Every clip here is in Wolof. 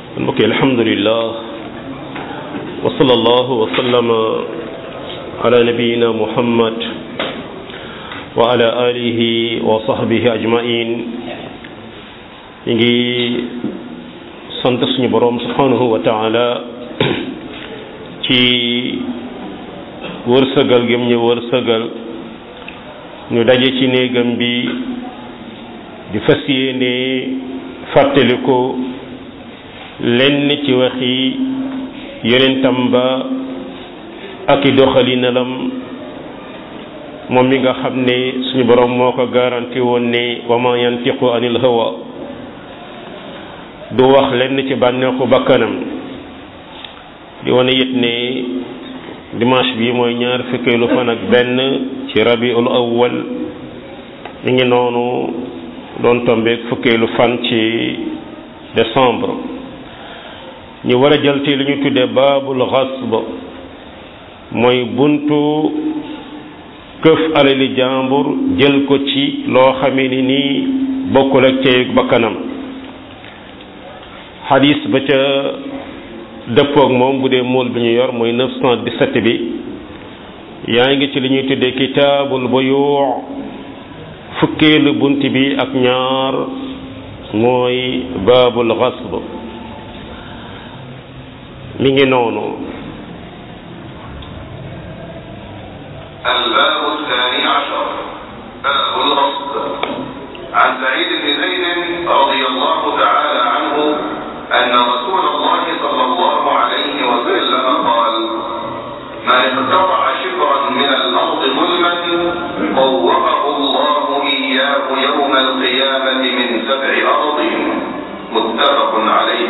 mbokki alhamdulillah wa sallallahu wa sallama ala nabiyina muhammad wa ala alihi wa sahbihi ajmain ñu ngi sant suñu boroom subhanahu wa taala ci wërsëgal gëm ñu wërsëgal ñu daje ci néegam bi di fas yéene fàttaliku lenn ci waxi yonentam ba ak i doxalinalam moom mi nga xam ne suñu borom moo ko garanti woon ne wa ma yantiqu anil hawa du wax lenn ci bànneexu bakkanam di wane it ne dimanche bi mooy ñaar fukkeelu fan ak benn ci rabiul awwal mi ngi noonu doon tombeek fukkeelu fan ci décembre ñu war a jël ci li ñu tuddee baabul xasb mooy buntu këf alali jàmbur jël ko ci loo xamee ni nii bokkul ak cey bakkanam xadis ba ca dëppoog moom bu dee mool bi ñu yor mooy 917 bi yaa ngi ci li ñuy tuddee kitaabul buyuu fukkeelu bunt bi ak ñaar mooy baabul xasb mi ngi noonu الباب الثاني عشر باب الغصب عن سعيد بن زيد رضي الله تعالى عنه أن رسول الله صلى الله عليه وسلم قال من اقتطع شبرا من الأرض ظلما طوقه الله إياه يوم القيامة من سبع أرضين متفق عليه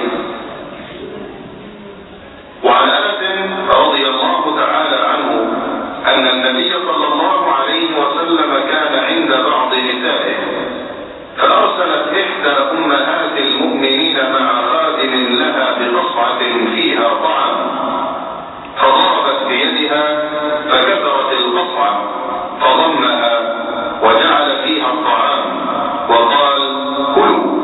وعن أنس رضي الله تعالى عنه أن النبي صلى الله عليه وسلم كان عند بعض نسائه فأرسلت إحدى أمهات المؤمنين مع خادم لها بقصعة فيها طعام فضربت بيدها فكسرت القصعة فضمها وجعل فيها الطعام وقال كلوا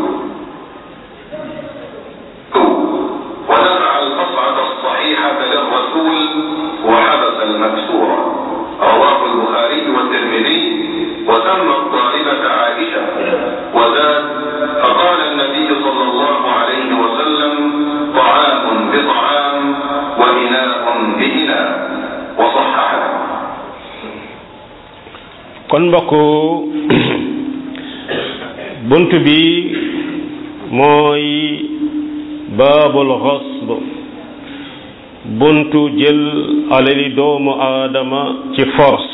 ودفع القصعة الصحيحة للرسول وحبس المكسورة رواه البخاري والترمذي وسمى الطالبة عائشة وزاد فقال النبي صلى الله عليه وسلم طعام بطعام وإناء بإناء وصححه kon mbokk bunt bi mooy baabul xasb buntu jël alali doomu aadama ci force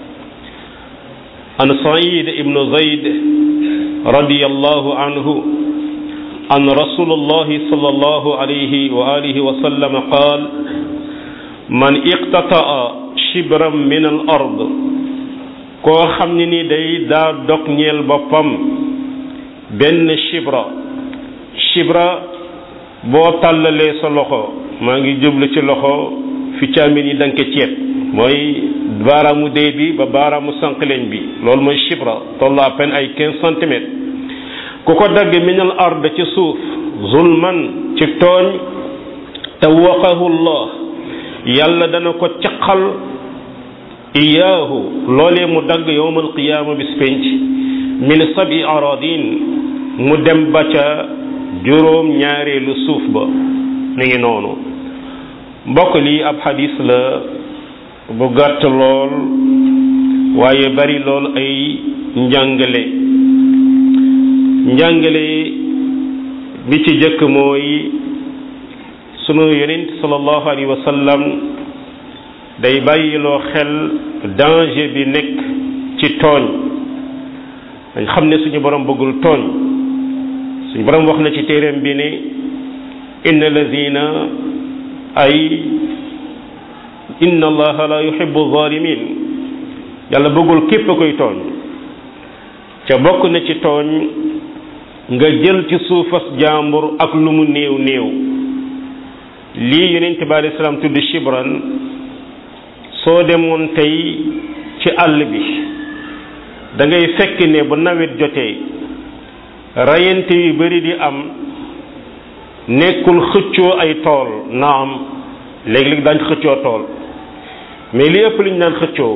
an said ibnu zayd radiyallahu anhu an rasulullahi sallallahu alayhi wa alihi wa sallam qaal man iqtataa shibran min al ard koo xam ne ni day daa dog ñeel boppam benn shibra shibra boo tàllalee sa loxo maa ngi jublu ci loxo fi càmmin yi danke ceeb mooy baaraamu dee bi ba baaraamu sànqaleñ bi loolu mooy shibra toll à peine ay quinze centimètres ku ko dagg minal ard ci suuf zulman ci tooñ tawaqahu llah yàlla dana ko caqal iyaahu loolee mu dagg yowmal qiyaama bis penc min sabi aradin mu dem ba ca juróom ñaareelu suuf ba mi ngi noonu mbokk lii ab xadis la bu gàtt lool waaye bari lool ay njàngale njàngale bi ci jëkk mooy sunu yonent sallallahu alayhi wa sallam day bàyyiloo xel danger bi nekk ci tooñ dañ xam ne suñu borom bëggul tooñ suñu borom wax na ci téeréem bi ne inna lazina ay inna allaha la yuhibbu zalimin yàlla bëggul képp koy tooñ ca bokk na ci tooñ nga jël ci suufas jàmbur ak lu mu néew néew lii yonent bi alei salaam tudd shibran soo demoon tey ci àll bi da ngay fekk ne bu nawet jotee rayante yu bari di am nekkul xëccoo ay tool naam léegi-léegi daañ xëccoo tool mais li ëpp li ñu daan xëccoo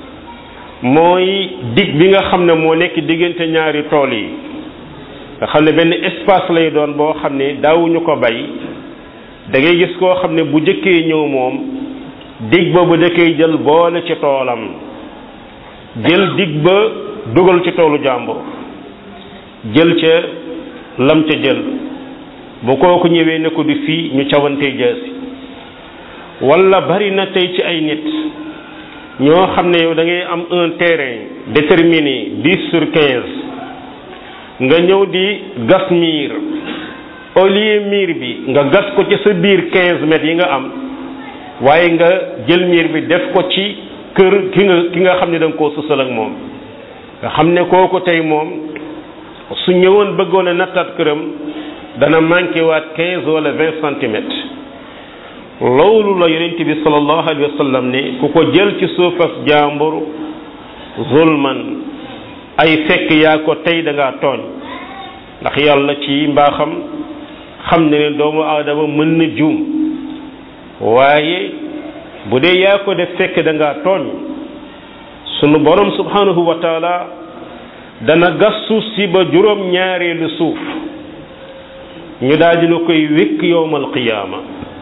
mooy dig bi nga xam ne moo nekk diggante ñaari tool yi nga xam ne benn espace lay doon boo xam ne daawuñu ko bay da ngay gis koo xam ne bu jëkkee ñëw moom dig ba bu jëkkee jël boole ci toolam jël dig ba dugal ci toolu jàmbur jël ca lam ca jël bu kooku ñëwee ne ko du fii ñu cawante jaasi wala bari na tey ci ay nit ñoo xam ne yow da ngay am un terrain déterminé dix sur quinze nga ñëw di gas miir au lieu miir bi nga gas ko ci sa biir quinze mètres yi nga am waaye nga jël miir bi def ko ci kër ki nga ki nga xam ne da nga koo susal ak moom nga xam ne kooku tey moom su ñëwoon bëggoon a nattaat këram dana manqué waat quinze wala vingt centimètres loolu la yonent bi sallallahu alayhi wa sallam ne ku ko jël ci suufas jàmbur zulman ay fekk yaa ko tey da ngaa tooñ ndax yàlla ci mbaaxam xam ne ne doomu aadama mën na juum waaye bu dee yaa ko def fekk da ngaa tooñ sunu borom subhanahu wa taala dana gas suuf si ba juróom ñaareelu suuf ñu daal dina koy wékk yowmal qiyaama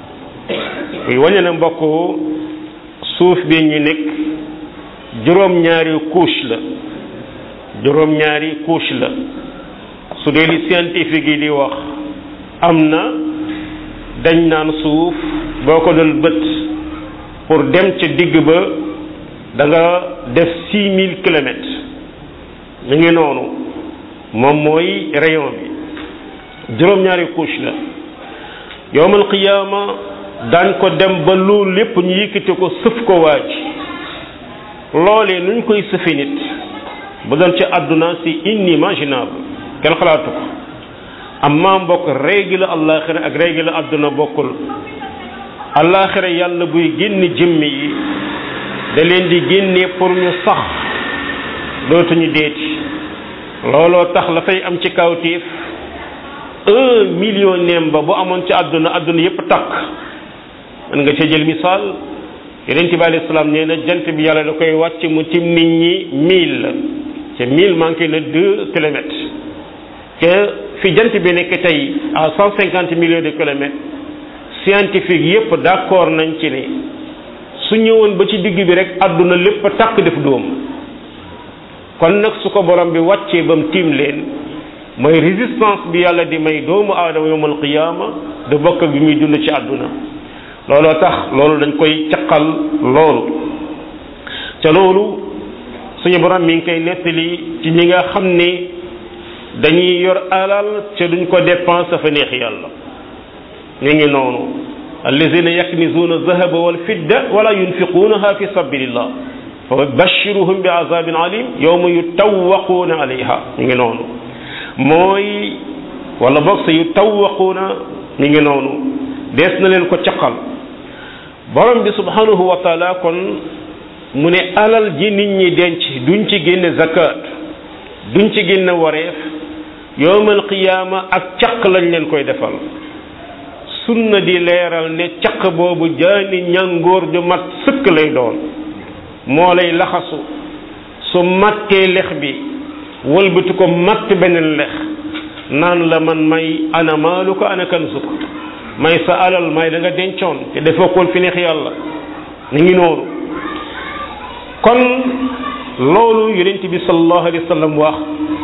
muy wañe na mbokk suuf bi ñu nekk juróom ñaari couche la juróom ñaari couche la su dee li scientifique yi di wax am na dañ naan suuf boo ko doon bët pour dem ca digg ba da nga def six mille kilomètres mi ngi noonu moom mooy rayon bi juróom-ñaari couche la yowmal qiyaama daan ko dem ba loolu lépp ñu yëkkati ko sëf ko waaj loolee nuñ koy sëfi nit bu doon ci àdduna si inimaginable kenn xalaatu ko amma mbokk règle àllaaxira ak règle àdduna bokkul àllaaxira yàlla buy génn jëmm yi da leen di génne pour ñu sax dootuñu deeti looloo tax la fay am ci kawtiif un million neem ba bu amoon ci àdduna àdduna yépp takk mën nga ca jël misaal yonent bi alayhi salaam nee na jant bi yàlla da koy wàcc mu tim nit ñi mille ca mille manqué na deux kilomètres te fi jant bi nekk tey à cent cinquante millions de kilomètres scientifique yépp d'accord nañ ci ne su ñëwoon ba ci digg bi rek àdduna lépp takk def dóom kon nag su ko borom bi wàccee ba mu tiim leen mooy résistance bi yàlla di may doomu aadama yawmal qiyaama du bokk bi muy dund ci àdduna looloo tax loolu dañ koy caqal loolu ca loolu suñu borom mi ngi koy nettali ci ñi nga xam ne dañuy yor alal ca duñ ko dépense fa neex yàlla ñu ngi noonu allazina yaknizuuna zahaba wal fidda wala yunfiquunaha fi sabilillah fa bashiruhum bi azabin alim yawma yutawwaquuna alayha ñu ngi noonu mooy wala boog sa yutawwaquuna ñu ngi noonu dees na leen ko caqal borom bi subhanahu wa taala kon mu ne alal ji nit ñi denc duñ ci génne zakat duñ ci génne wareef yowmal qiyaama ak caq lañ leen koy defal sunna di leeral ne caq boobu jaani ñàngoor ju mat sëkk lay doon moo lay laxasu su mattee lex bi wëlbati ko matt beneen lex naan la man may ana maalu ko ana kanzuk may sa alal may da nga dencoon te defoo koon fi neex yàlla ni ngi noonu kon loolu yonent bi sallallahu alayhi wa sallam wax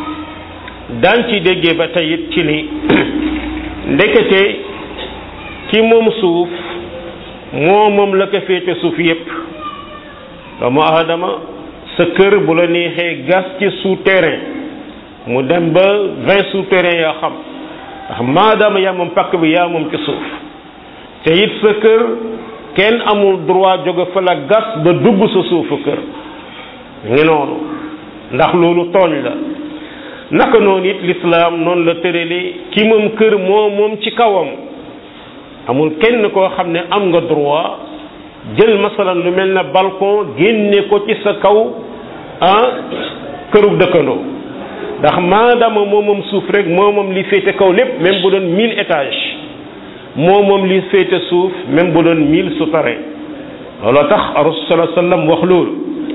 daan ci déggee ba tey it ci ni ndekete ki moom suuf moo moom la ko féete suuf yépp doomu aadama sa kër bu la neexee gas ci souterrain mu dem ba vingt souterrain yaa xam ndax maadaama yaa moom pakk bi yaa moom ci suuf te it sa kër kenn amul droit jóge fa la gas ba dugg sa suufu kër ngi noonu ndax loolu tooñ la naka noonu it lislaam noonu la tërale ki moom kër moo moom ci kawam amul kenn koo xam ne am nga droit jël masalan lu mel na balcon génne ko ci sa kaw ah kërug dëkkandoo ndax maadaama moo moom suuf rek moo moom li féete kaw lépp même bu doon mille étages moo moom li féete suuf même bu doon mille souterrain looloo tax rasul sallallahu alayhi wasallam wax loolu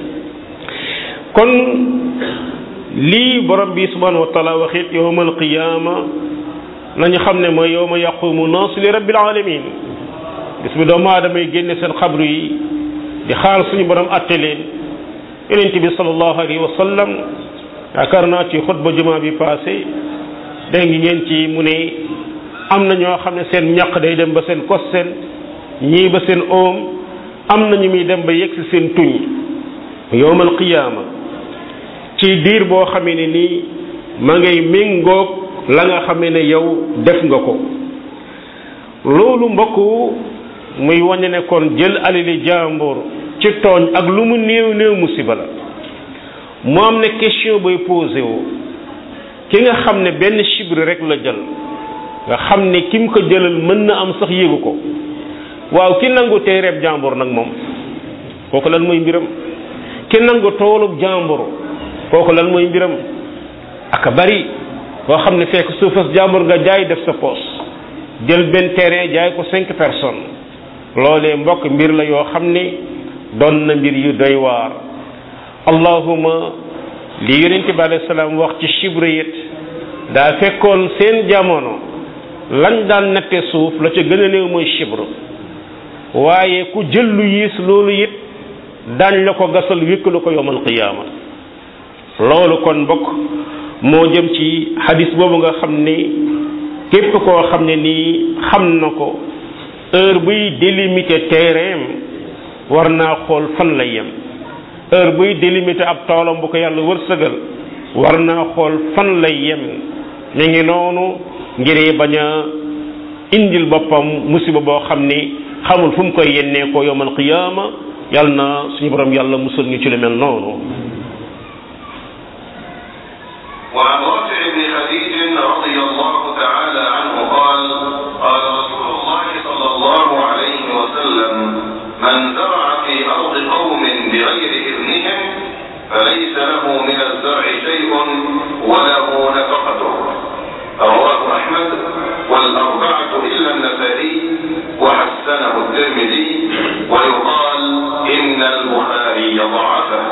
kon lii borom bi subhanahu wa taala waxit yowmal qiyaama nañu xam ne mooy yowma yaqumu naasu li rabbil alamin bis bi doomu aadama yi génne seen xabru yi di xaar suñu borom atte leen yonent bi sallallahu alayhi wa sallam yaakaar naa ci xutba jumaa bi passé dégg ngeen ci mu ne am na ñoo xam ne seen ñaq day dem ba seen kos seen ñii ba seen oom am na ñu muy dem ba yegg si seen tuñ yowmal qiyaama ci diir boo xamee ne nii ma ngay méngoog la nga xamee ne yow def nga ko loolu mbokk muy waññe ne kon jël alali jàmbur ci tooñ ak lu mu néew néew musiba la mu am ne question bay posé wu ki nga xam ne benn chibre rek la jël nga xam ne ki mu ko jëlal mën na am sax yéegu ko waaw ki nangu téereeb jàmbur nag moom kooku lan mooy mbiram ki nangu toolub jàmbur kooku lan mooy mbiram aka bari koo xam ne fekk suufas jàmbur nga jaay def sa poos jël benn terrain jaay ko cinq personnes loolee mbokk mbir la yoo xam ne doon na mbir yu doy waar allahuma li yonent bi alayhi salaam wax ci chibre it daa fekkoon seen jamono lañ daan natte suuf la ca gën a néew mooy chibre waaye ku jël lu yiis loolu it daañ la ko gasal wékkalu ko yowmal qiyaama loolu kon mbokk moo jëm ci xadis boobu nga xam ne képp koo xam ne nii xam na ko heure buy délimiter terrain war naa xool fan la yem heure buy délimiter ab toolam bu ko yàlla wërsëgal war naa xool fan lay yem ñu ngi noonu ngir bañ a indil boppam musiba boo xam ni xamul fu mu koy yennee ko yowmal qiyaama yàlla na suñu borom yàlla musul ñu ci lu mel noonu وعن رافع بن خديج رضي الله تعالى عنه قال قال رسول الله صلى الله عليه وسلم من زرع في أرض قوم بغير إذنهم فليس له من الزرع شيء وله نفقته رواه أحمد والأربعة إلا النسائي وحسنه الترمذي ويقال إن البخاري ضعفه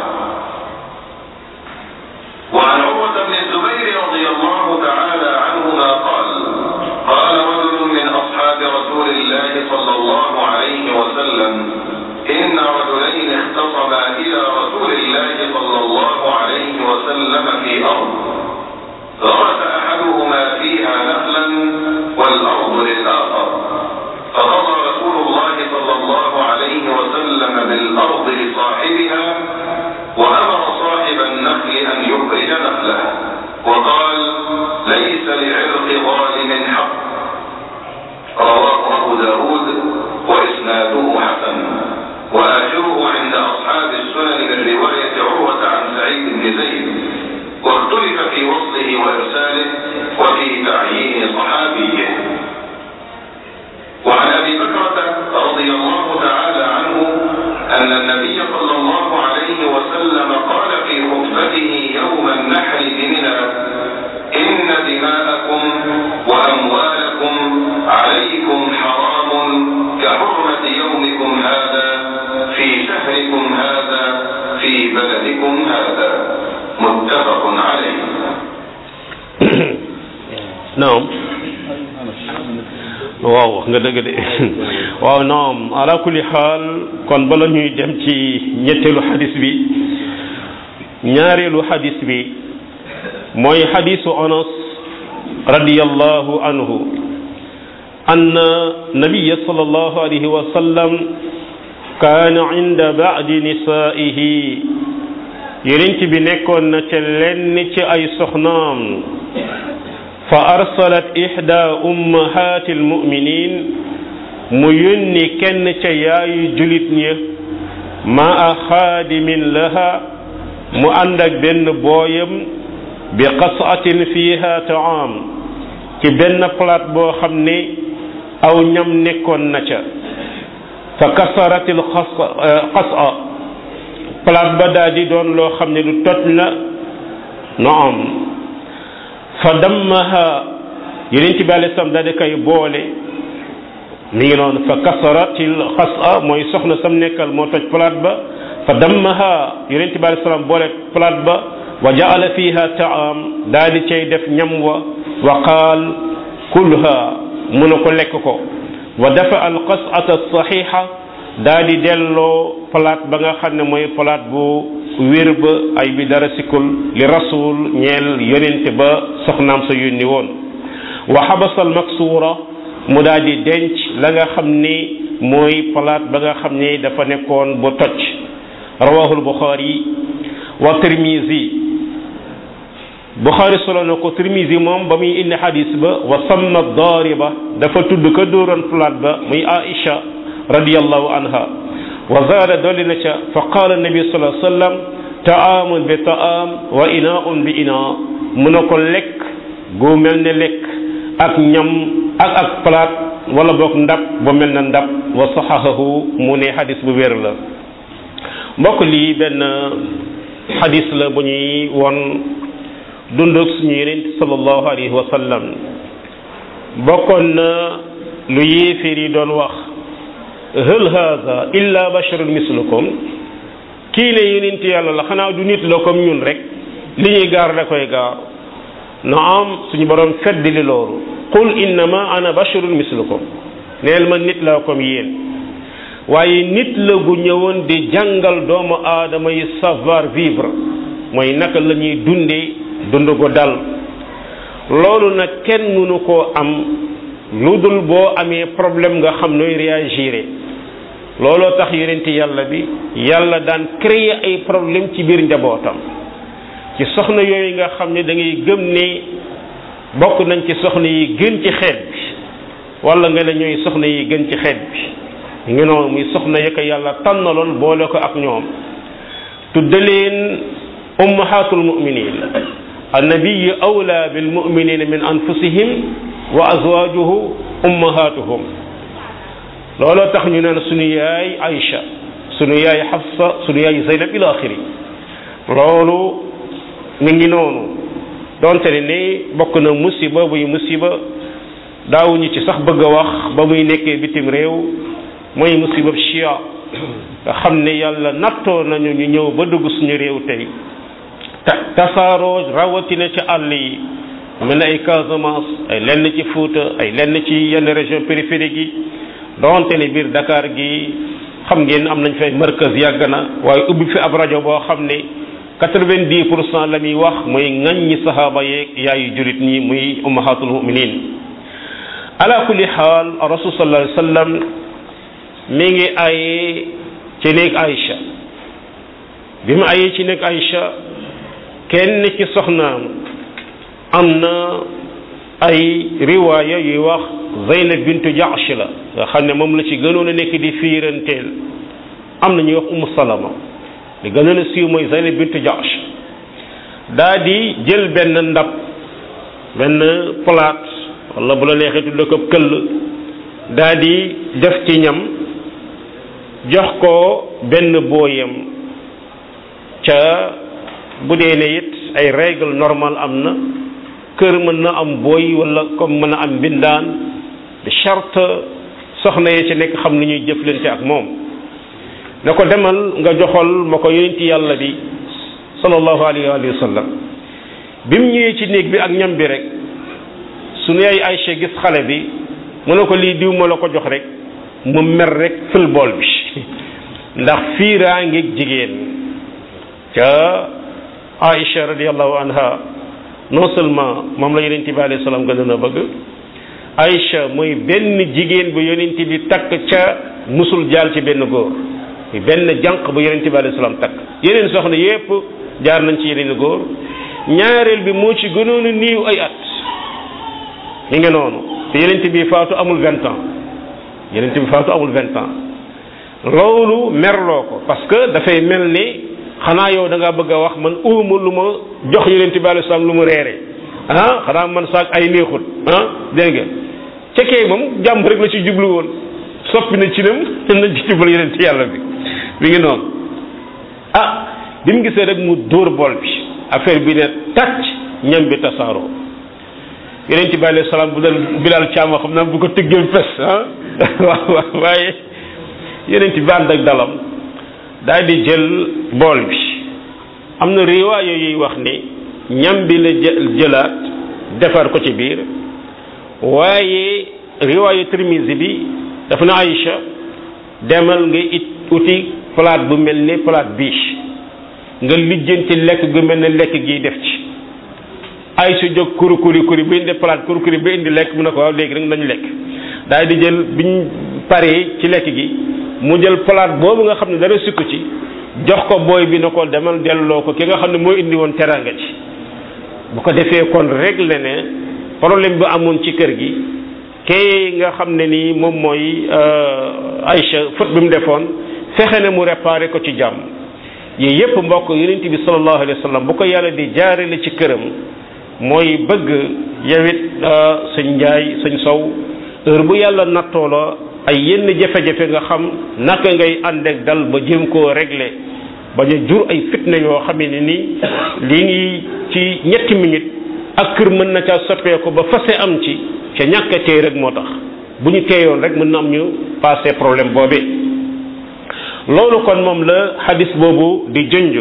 وعن عروة بن الزبير رضي الله تعالى عنهما قال قال رجل من أصحاب رسول الله صلى الله عليه وسلم إن رجلين اختصما إلى رسول الله صلى الله عليه وسلم في أرض غرس أحدهما فيها نخلا والأرض للآخر فقضى رسول الله صلى الله عليه وسلم بالأرض لصاحبها وأمر صاحب النخل أن يخرج نخله وقال ليس لعرق ظالم حق رواه أبو داود وإسناده حسن وآخره عند أصحاب السنن من رواية عروة عن سعيد بن زيد واختلف في وصله وإرساله وفي تعيين صحابيه وعن أبي بكرة رضي الله تعالى عنه أن النبي صلى الله عليه وسلم قال في خطبته يوم النحر بمنى إن دماءكم وأموالكم عليكم حرام كحرمة يومكم هذا في شهركم هذا في بلدكم هذا متفق عليه naam waaw wax nga dëgg de waaw naam ala kulli xaal kon bala ñuy dem ci ñetteelu xadis bi ñaareelu xadis bi mooy xadisu anas radiyallahu anhu أن النبي صلى الله عليه وسلم كان عند بعض نسائه يرنت بنكون نتلن أي سخنام فأرسلت إحدى أمهات المؤمنين ميني كن ياي جلتني مع خادم لها مؤندك بن بويم بقصعة فيها طعام ci benn palaat boo xam ne aw ñam nekkoon na ca fa kasaratil xasa palaat ba daal di doon loo xam ne lu toj la naam fa dammaha yeneen ci bi alei salaam daal di koy boole mi ngi noonu fa kasaratil xasa mooy soxna sam nekkal moo toj palaat ba fa dammaha yonent bi alei salaam boole palaat ba wa jaala fiha taam daal di cay def ñam wa wa qaal kulha mu ne ko lekk ko wa dafa al qasata saxiixa daal di delloo palaat ba nga xam ne mooy palaat bu wér ba ay bi dara sikkul li rasul ñeel yonente ba soxnaam sa yónni woon wa xabasal maksuura mu daal di denc la nga xam ni mooy palaat ba nga xam ni dafa nekkoon bu toj rawahul buxaari wa tirmisi buxaari solo na ko tirmisi moom ba muy indi xadis ba wa samma daariba dafa tudd ka dóoran palaat ba muy aisha radiyallahu anha wa zaada dolli na ca fa qaala nabi sallallahu alayhi wa sallam taamun bi taam wa inaun bi ina mu ne ko lekk gu mel ne lekk ak ñam ak ak palaat wala boog ndab bu mel na ndab wa saxahahu mu ne xadis bu wér la mbokk lii benn xadis la bu ñuy won dundug suñu yonent sallallahu alayhi wa sallam bokkoon na lu yéeféer yi doon wax hal haza illa basharun mislukum kii ne yonent yàlla la xanaa du nit la comme ñun rek li ñuy gaar da koy gaar naam suñu borom fedd li loolu qul innama ana basharun mislukum neel ma nit la comme yéen waaye nit la gu ñëwoon di jàngal doomu aadama yi savoir vivre mooy naka la ñuy dundee dund ko dal loolu nag kenn mënu koo am lu dul boo amee problème nga xam nooy réagir looloo tax yonenti yàlla bi yàlla daan créer ay problème ci biir njabootam ci soxna yooyu nga xam ne da ngay gëm ne bokk nañ ci soxna yi gën ci xeet bi wala nga ne ñooy soxna yi gën ci xeet bi ngi noonu muy soxna ya ko yàlla tànnaloon boole ko ak ñoom tudde leen ummahatul muminin annabiyu awla bil muminina min anfusihim wa azwajuhu ummahatuhum looloo tax ñu naan sunu yaay Aïcha sunu yaay Hafsa sunu yaay Zeynab ila axiri loolu mi ngi noonu donte ne ni bokk na musiba buy musiba daawuñu ci sax bëgg a wax ba muy nekkee bitim réew mooy musiba chia nga xam ne yàlla nattoo nañu ñu ñëw ba dugg suñu réew tey ta tasaaroo rawatina ci àll yi mel na ay Casamance ay lenn ci Fuuta ay lenn ci yenn région périphérique yi donte ne biir Dakar gi xam ngeen am nañ fay markaz yàgg na waaye ubbi fi ab rajo boo xam ne quatre-vingt-dix pour cent la muy wax mooy ŋaññi sahaaba yeeg yaayu jurit ñi muy ummahatul muminin ala kulli xaal rasul sallallahu alayhi wa sallam mi ngi ayee ci néeg Aïcha bi mu ayee ci néeg Aïcha kenn ci soxnaam am na ay riwaaya yuy wax Zeynab bintu Jahsh la nga xam ne moom la ci gënoon a nekk di fiiranteel am na ñuy wax Umu Salama li gënoon a siiw mooy Zeynab bintu Jahsh daa di jël benn ndab benn palaat wala bu la neexee tudd ko këll daa di def ci ñam jox ko benn booyam ca bu dee ne it ay règle normale am na kër mën na am booy wala comme mën a am mbindaan de charte soxna yi ci nekk xam ni ñuy jëflante ak moom na ko demal nga joxal ma ko yonenti yàlla bi sallallahu alayhi wa sallam bi mu ñëwee ci néeg bi ak ñam bi rek sunu yaay Aïcha gis xale bi mu ne ko lii diw ma la ko jox rek mu mer rek fël bool bi ndax fiiraa ngeeg jigéen ca Aïcha radiallahu anha non seulement moom la yonent bi alayhi salaam gën a bëgg Aïcha mooy benn jigéen bu yonent bi takk ca musul jaal ci benn góor benn jànq bu yonent bi alayhi salaam takk yeneen soxna yépp jaar nañ ci yeneen góor ñaareel bi moo ci gënoon a niiw ay at mi ngi noonu te yonent bi faatu amul vingt ans yonent bi faatu amul vingt ans loolu merloo ko parce que dafay mel ni xanaa yow da ngaa bëgg a wax man uuma lu ma jox yonent bi alayhi salaam lu mu reere ah xanaa man saak ay neexut ah dégg nga ca kee moom jàmm rek la ci jublu woon soppi na ci nam na ci jublu yonent yàlla bi mi ngi noonu ah bi mu gisee rek mu dóor bool bi affaire bi ne tàcc ñam bi tasaaroo yonent bi alayhi salaam bu doon bilal caam xam naa bu ko tëggee fes ah waaw waaye yonent bi ànd ak dalam daal di jël bool bi am na riwaayo yuy wax ni ñam bi la jëlaat defar ko ci biir waaye riwaayu Tirmisi bi dafa na Aïcha demal nga it uti palaat bu mel ni palaat biche nga lijjanti lekk gu mel ne lekk gi def ci Aïcha jóg kuri kuri kuri ba indi palaat kuri kuri ba indi lekk mu ne ko waaw léegi rek nañu lekk daal di jël biñ paree ci lekk gi mu jël palaat boobu nga xam ne dara sukk ci jox ko booy bi na ko demal delloo ko ki nga xam ne moo indi woon teranga ci bu ko defee kon réglé ne problème bi amoon ci kër gi kay nga xam ne nii moom mooy Aïcha faute bi mu defoon fexe ne mu réparé ko ci jàmm yii yépp mbokk yonent bi sallallahu alayhi wa sallam bu ko yàlla di jaarale ci këram mooy bëgg yawit sëñ njaay sëñ sow heure bu yàlla nattoo la ay yenn jafe-jafe nga xam naka ngay ànd ak dal ba jéem koo régler bañ a jur ay fitna yoo xam ne ni lii ngi ci ñetti minutes ak kër mën na caa soppeeku ba fase am ci ca ñàkk a teey rek moo tax bu ñu teeyoon rek mën na am ñu passé problème boobee loolu kon moom la xadis boobu di junj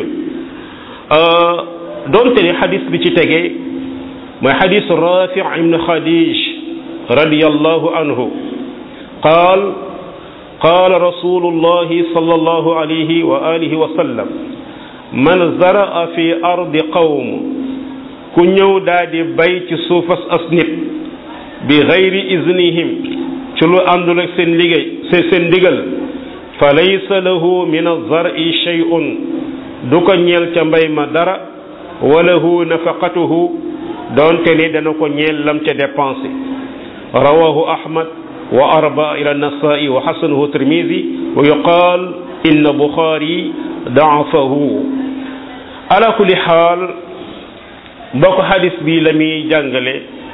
doonte ni xadis bi ci tegee mooy xadis rafi ibn xadij radiyallahu anhu qaal qaala rasulullahi sallallahu alayhi wa alihi wa sallam man zaraa fi ardi qawm ku ñëw daa di bay ci suufas as nit bi gayri iznihim ci lu àndul ak seen liggéey seen ndigal fa laysa lahu min azari shay'un du ko ñeel ca mbay ma dara wa lahu nafaqatuhu doonte ni dana ko ñeel lam ca dépensé rawahu ahmad wa arba ila nasai wa xasanahu tirmidi wa yuqaal inna buxaari daafahu ala kulli xaal mbokk xadis bi la muy jàngale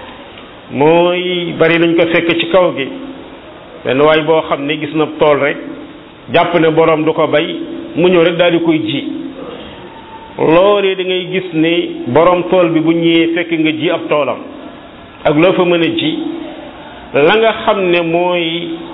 mooy bari nañ ko fekk ci kaw gi benn waay boo xam ne gis na tool rek jàpp ne borom du ko bay mu ñëw rek daal di koy ji loolee da ngay gis ni borom tool bi bu ñëwee fekk nga ji ab toolam ak loo fa mën a ji la nga xam ne mooy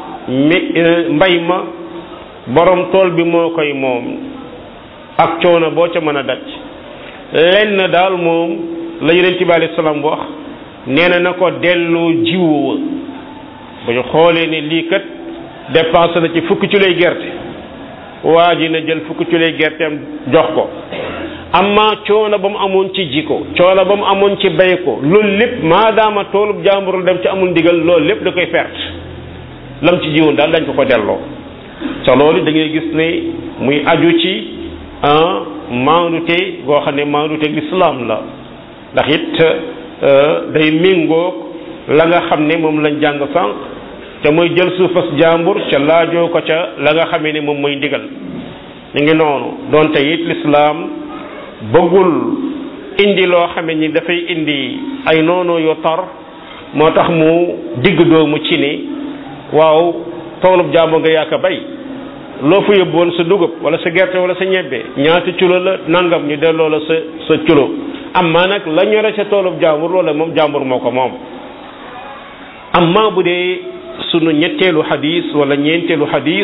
mbay ma borom tool bi moo koy moom ak coono boo ca mën a daj lenn daal moom la yonent bi alayhi salaam wax nee na na ko delloo jiwu wa bu ñu xoolee ne lii kat dépensé na ci fukki ci lay gerte waa ji na jël fukki ci lay gerteem jox ko amma coono ba mu amoon ci ji ko coono ba mu amoon ci bay ko loolu lépp maadaama toolub jàmbur dem ci amul ndigal loolu lépp da koy perte lam ci jiwoon daal dañ ko ko delloo ca loolu da ngay gis ne muy aju ci maandute goo xam ne maandute lislaam la ndax it day méngoog la nga xam ne moom lañ jàng sànq te mooy jël suufas jàmbur ca laajoo ko ca la nga xamee ne moom mooy ndigal ñu ngi noonu donte it lislaam bëggul indi loo xame ni dafay indi ay noonu yu tar moo tax mu digg doomu ci ni waaw toolub jàmbur nga yaaka bay loo fa yóbbuwoon sa dugub wala sa gerte wala sa ñebbe ñaata culo la nangam ñu delloo la sa sa culo amma nag la ñore sa toolub jàmbur loola moom jàmbur moo ko moom amma bu dee sunu ñetteelu xadis wala ñeenteelu xadis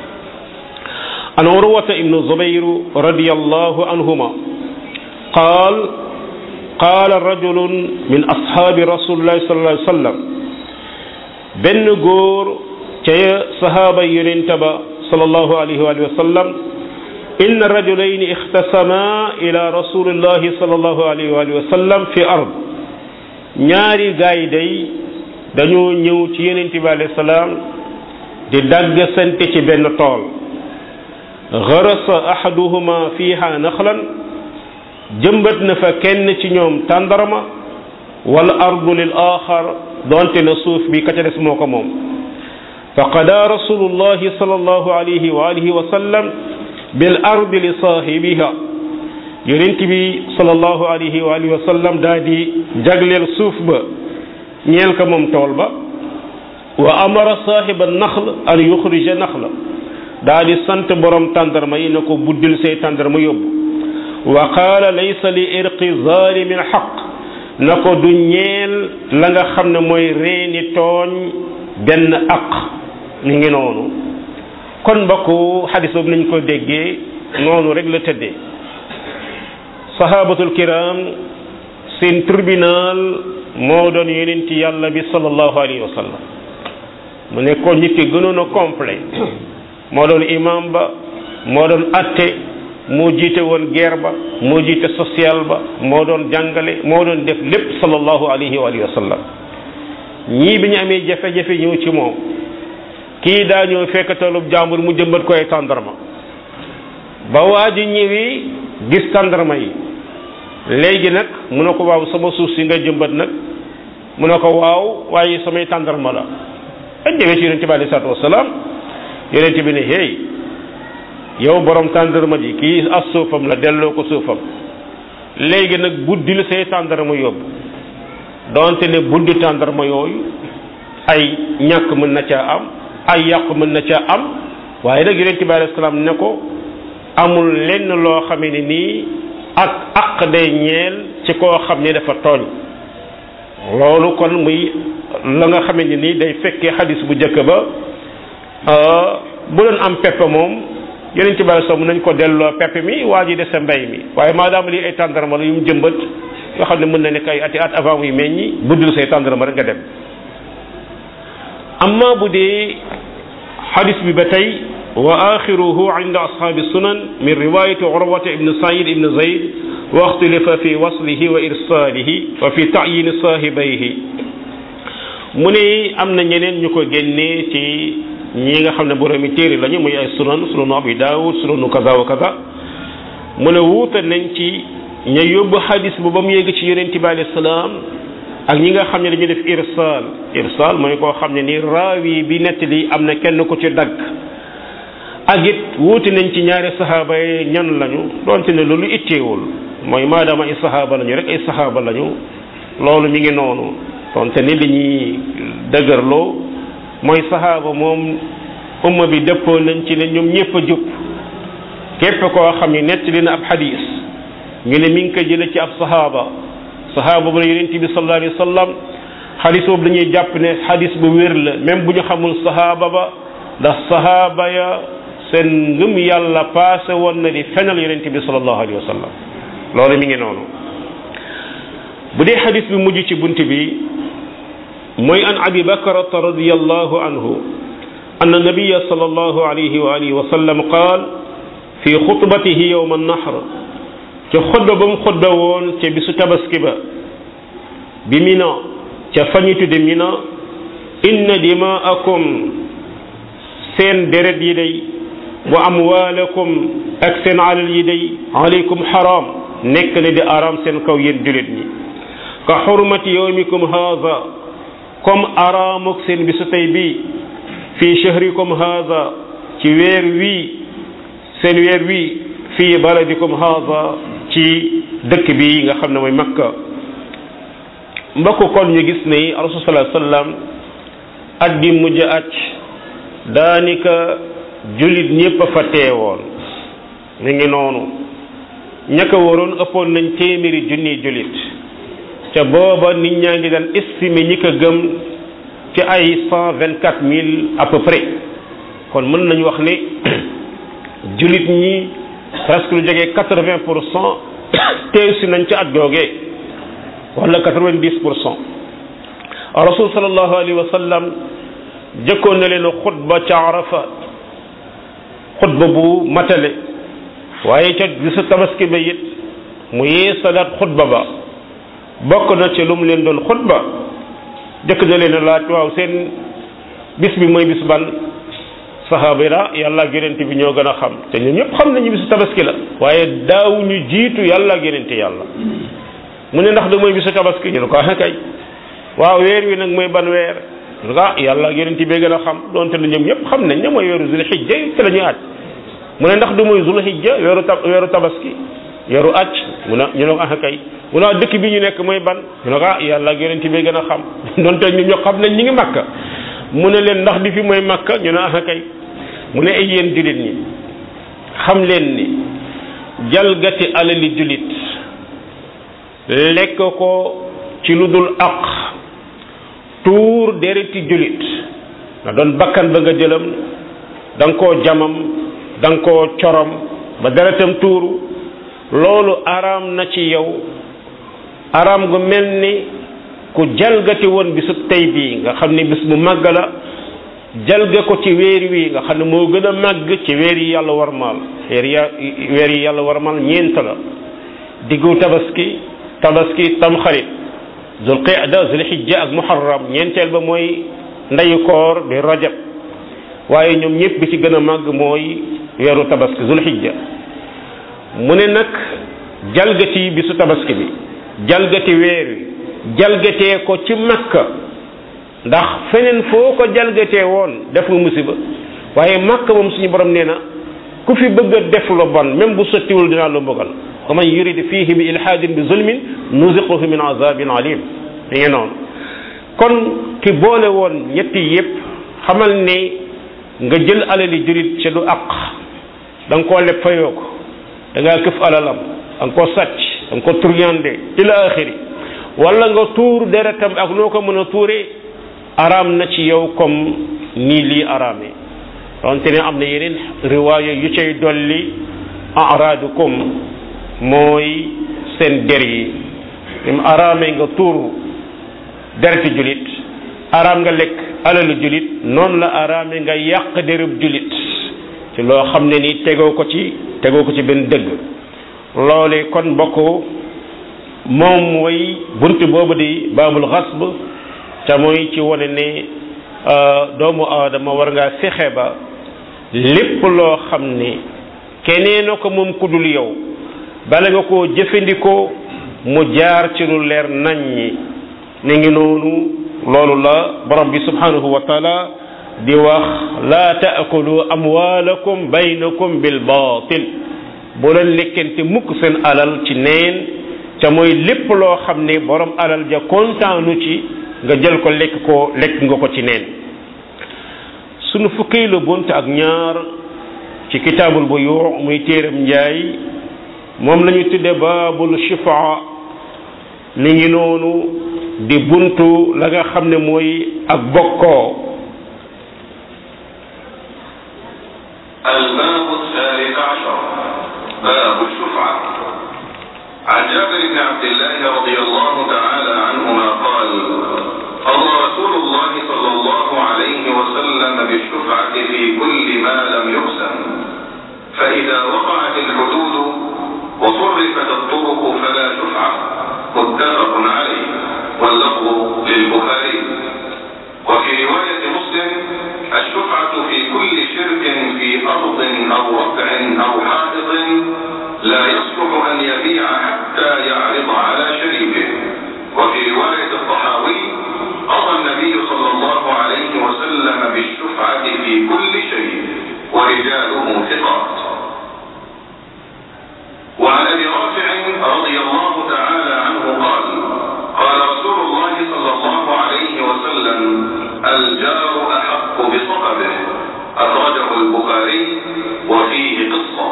an urwata ibnu zubayru radiyallahu anhuma qaal qaala rajulun min ashaabi rasulillahi sallallahu alayhi wa sallam benn góor ca sahaaba yonente ba sallallahu alayhi wa sallam inna rajulayni ixtasama ila rasulillahi sallallahu alayhi wa sallam fi ard ñaari gaay day dañoo ñëw ci yonente bi alayhi salaam di dagg sante ci benn tool garasa ahaduhuma fiha naxlan jëmbat na fa kenn ci ñoom tàndarma wal ardu lil axar donte na suuf bi ka ca des moo ko moom fa qada rasulullahi sallallahu alayhi wa alihi wa sallam bil ardi li saahibiha yonent bi sallallahu alayhi wa alihi wa sallam daa di jagleel suuf ba ñeel ko moom tool ba wa amara saahiba naxl an yuxrija naxla daa di sant borom tàndarma yi na ko buddil say tàndarma yóbbu wa qaala laysa li irqi zalimin xaq na ko du ñeel la nga xam ne mooy reeni tooñ benn aq mi ngi noonu kon mbokku xadis boobu nañ ko déggee noonu rek la tëddee sahabatul kiram seen tribunal moo doon yonenti yàlla bi sallallahu alayhi wa sallam mu nekkoon nit ki gënoon a complet moo doon imam ba moo doon atte moo jiite woon guerre ba moo jiite social ba moo doon jàngale moo doon def lépp sallallahu alayhi wa alihi wa sallam ñii bi ñu amee jafe-jafe ñëw ci moom kii daa ñëw fekk toolub jàmbur mu jëmbat koy tàndarma ba waa ji ñëwee gis tàndarma yi léegi nag mu ne ko waaw sama suuf si nga jëmbat nag mu ne ko waaw waaye samay tàndarma la ak ñëwee ci yonente bi alei salatu wasalaam yonente bi ne hey yow borom tàndarma ji kii as suufam la delloo ko suufam léegi nag buddil say tàndarma yóbbu donte ne buddi tàndarma yooyu ay ñàkk mën na caa am ay yàqu mën na caa am waaye nag yonente bi alei salaam ne ko amul lenn loo xamee ne nii ak aq day ñeel ci koo xam ne dafa tooñ loolu kon muy la nga xamee ne nii day fekkee xadis bu njëkk ba bu doon am pepp moom yeneen ci bari soom nañ ko delloo pepp mi waa ji dese mbay mi waaye maadaama lii ay tàndarma la yu mu jëmbat nga xam ne mën na nekk ay ati at avant muy meññi buddil say tàndarma rek nga dem amma bu dee xadis bi ba tey wa axiruhu inda ashaabi sunan min riwayati urwata ibn said ibn zayd wa ixtilifa fi waslihi wa irsalihi wa fi tayin saahibayhi mu ne am na ñeneen ñu ko génnee ci ñi nga xam ne boroomi téere lañu muy ay sunan sunanu abi daawud sunanu kaza wa kaza mu ne wuute nañ ci ña yóbbu xadis bu ba mu yegg ci yonente bi alayhi salaam ak ñi nga xam ne dañu def irsal irsal mooy koo xam ne ni raawi bi nettali am na kenn ku ci dagg ak it wuute nañ ci ñaari saxaaba yi ñan lañu doonte ne loolu itteewul mooy maadaama ay saxaaba lañu rek ay saxaaba lañu loolu mi ngi noonu doonte ni li ñuy dëgërloo mooy saxaaba moom umma bi dëppoo nañ ci ne ñoom ñëpp a jub képp koo xam ne nettali na ab xadis ñu ne mi ngi ko jële ci ab saxaaba saxaaba bu la yonent bi sallallahu alayhi wa sallam xadis boobu dañuy jàpp ne xadis bu wér la même bu ñu xamul saxaaba ba ndax saxaaba ya seen ngëm yàlla paase woon na di fenal yonent bi sallallahu alayhi wa sallam loolu mi ngi noonu bu dee xadis bi mujj ci bunt bi mooy an abi bakrata radiallahu anhu anna nabiya sallallahu alayhi wa alihi wa sallam qaal fi xutbatihi yowma annahr ca xutba ba mu xutba woon ca bisu tabaski ba bi mina ca fañu tudde mina inna dimaakum seen deret yi day wa amwaalakum ak seen alal yi day alaykum xaram nekk na di aram seen kaw yéen julit ñi ka xurmati yowmikum haada comme araamuk seen bisu tey bii fii shahrikum haada ci weer wii seen weer wii fii baladikum haada ci dëkk bi nga xam ne mooy makka mbokk kon ñu gis ne rasul sallallahu alayhi wasallam at bi mujj at daanika jullit ñépp a fa teewoon mi ngi noonu ña ko waroon ëppoon nañ téeméeri junni jullit ca booba nit ñaa ngi daan estimer ñi ko gëm ci ay cent vingt quatre mille à peu près kon mën nañu wax ne jullit ñi presque lu jógee quatre vingt pour cent teew si nañ ci at googee wala quatre vingt dix pour cent rasul sallallahu alayhi wa sallam jëkkoon na leen xutba ca arafat xutba bu matale waaye ca bisu tabaski ba it mu yee salaat xutba ba bokk na ci lu mu leen doon xutba jëkk na leen laaj waaw seen bis bi mooy bis ban saxaaba yi la yàlla ak yonent bi ñoo gën a xam te ñun ñëpp xam nañu bisu tabaski la waaye daaw ñu jiitu yàlla ak yonent yàlla mu ne ndax da mooy bisu tabaski ñu ne ko ah kay waaw weer wi nag mooy ban weer ñu ne ko ah yàlla ak yonent bee gën a xam donte ne ñoom ñëpp xam nañ ne mooy weeru zulhijja ci la ñuy aj mu ne ndax du mooy zulhijja weeru tab weeru tabaski weeru aj mu ne ñu ne ko ah kay mu ne dëkk bi ñu nekk mooy ban ñu ne ko ah yàlla ak yonent bee gën a xam donte ñoom ñoo xam nañ ñi ngi makka mu ne leen ndax di fi mooy makka ñu ne ah kay mu ne ay yéen jullit ñi xam leen ni jalgati alali jullit lekk ko ci lu dul aq tuur dereti julit na doon bakkan ba nga jëlam da nga koo jamam da nga koo corom ba deretam tuuru loolu araam na ci yow araam gu mel ni ku jalgati woon bisub tey bii nga xam ni bis bu màgg la jalga ko ci weer wi nga xam ne moo gën a màgg ci weer yi yàlla warmaal weer ya weer yi yàlla warmaal ñeent la diggu tabaski tabaski tamxarit zul qida zul hijja ak muharram ñeenteel ba mooy ndeyu koor di rajab waaye ñoom ñëpp bi ci gën a màgg mooy weeru tabaski zul hijja mu ne nag jalgati bisu tabaski bi jalgati weer wi jalgatee ko ci makka ndax feneen foo ko jalgatee woon def nga musiba waaye makka moom suñu borom nee na ku fi bëgg a def lu bon même bu sottiwul dinaa la mbugal wa man yurid fihi bi ilhaadin bi zulmin nuziquhu min azabin alim mi ngi noonu kon ki boole woon ñetti yépp xamal ne nga jël alali jurit ci du aq da nga koo leb fayoo ko da ngaa këf alalam da nga koo sàcc da nga ko turñande ila axiri wala nga tuur deretam ak noo ko mën a tuuree araam na ci yow comme nii lii araamee donte ne am na yeneen riwaaya yu cay dolli araadukum mooy seen der yi lim araamee nga tuur dereti julit araam nga lekk alalu julit noonu la araamee nga yàq derub julit ci loo xam ne ni tegoo ko ci tegoo ko ci benn dëgg loole kon mbokk moom mooy bunt boobu di baabul xasb ca mooy ci wane ne doomu aadama war ngaa fexe ba lépp loo xam ne keneen na ko moom ku dul yow bala nga koo jëfandikoo mu jaar ci lu leer naññi ni ngi noonu loolu la borom bi subhanahu wa taala di wax laa taakulu amwaalakum baynakum bil baatil bu leen lekkente mukk seen alal ci neen ca mooy lépp loo xam ne borom alal ja kontaanu ci nga jël ko lekk ko lekk nga ko ci neen sunu fukkee la bunt ak ñaar ci kitaabul bu yuux muy téeram njaay moom la ñu tudde baabul shifaa mi ngi noonu di buntu la nga xam ne mooy ak bokkoo الباب الثالث عشر باب الشفعة عن جابر بن عبد الله رضي الله تعالى عنهما قال قضى رسول الله صلى الله عليه وسلم بالشفعة في كل ما لم يقسم فإذا وقعت الحدود وصرفت الطرق فلا شفعة متفق عليه واللفظ للبخاري وفي رواية مسلم الشفعة في كل شرك في أرض أو ربع أو حائط لا يصلح أن يبيع حتى يعرض على شريكه وفي رواية الطحاوي قضى النبي صلى الله عليه وسلم بالشفعة في كل شيء ورجاله ثقات وعن ابي رافع رضي الله تعالى عنه قال قال رسول الله صلى الله عليه وسلم الجار احق بصحبه اخرجه البخاري وفيه قصه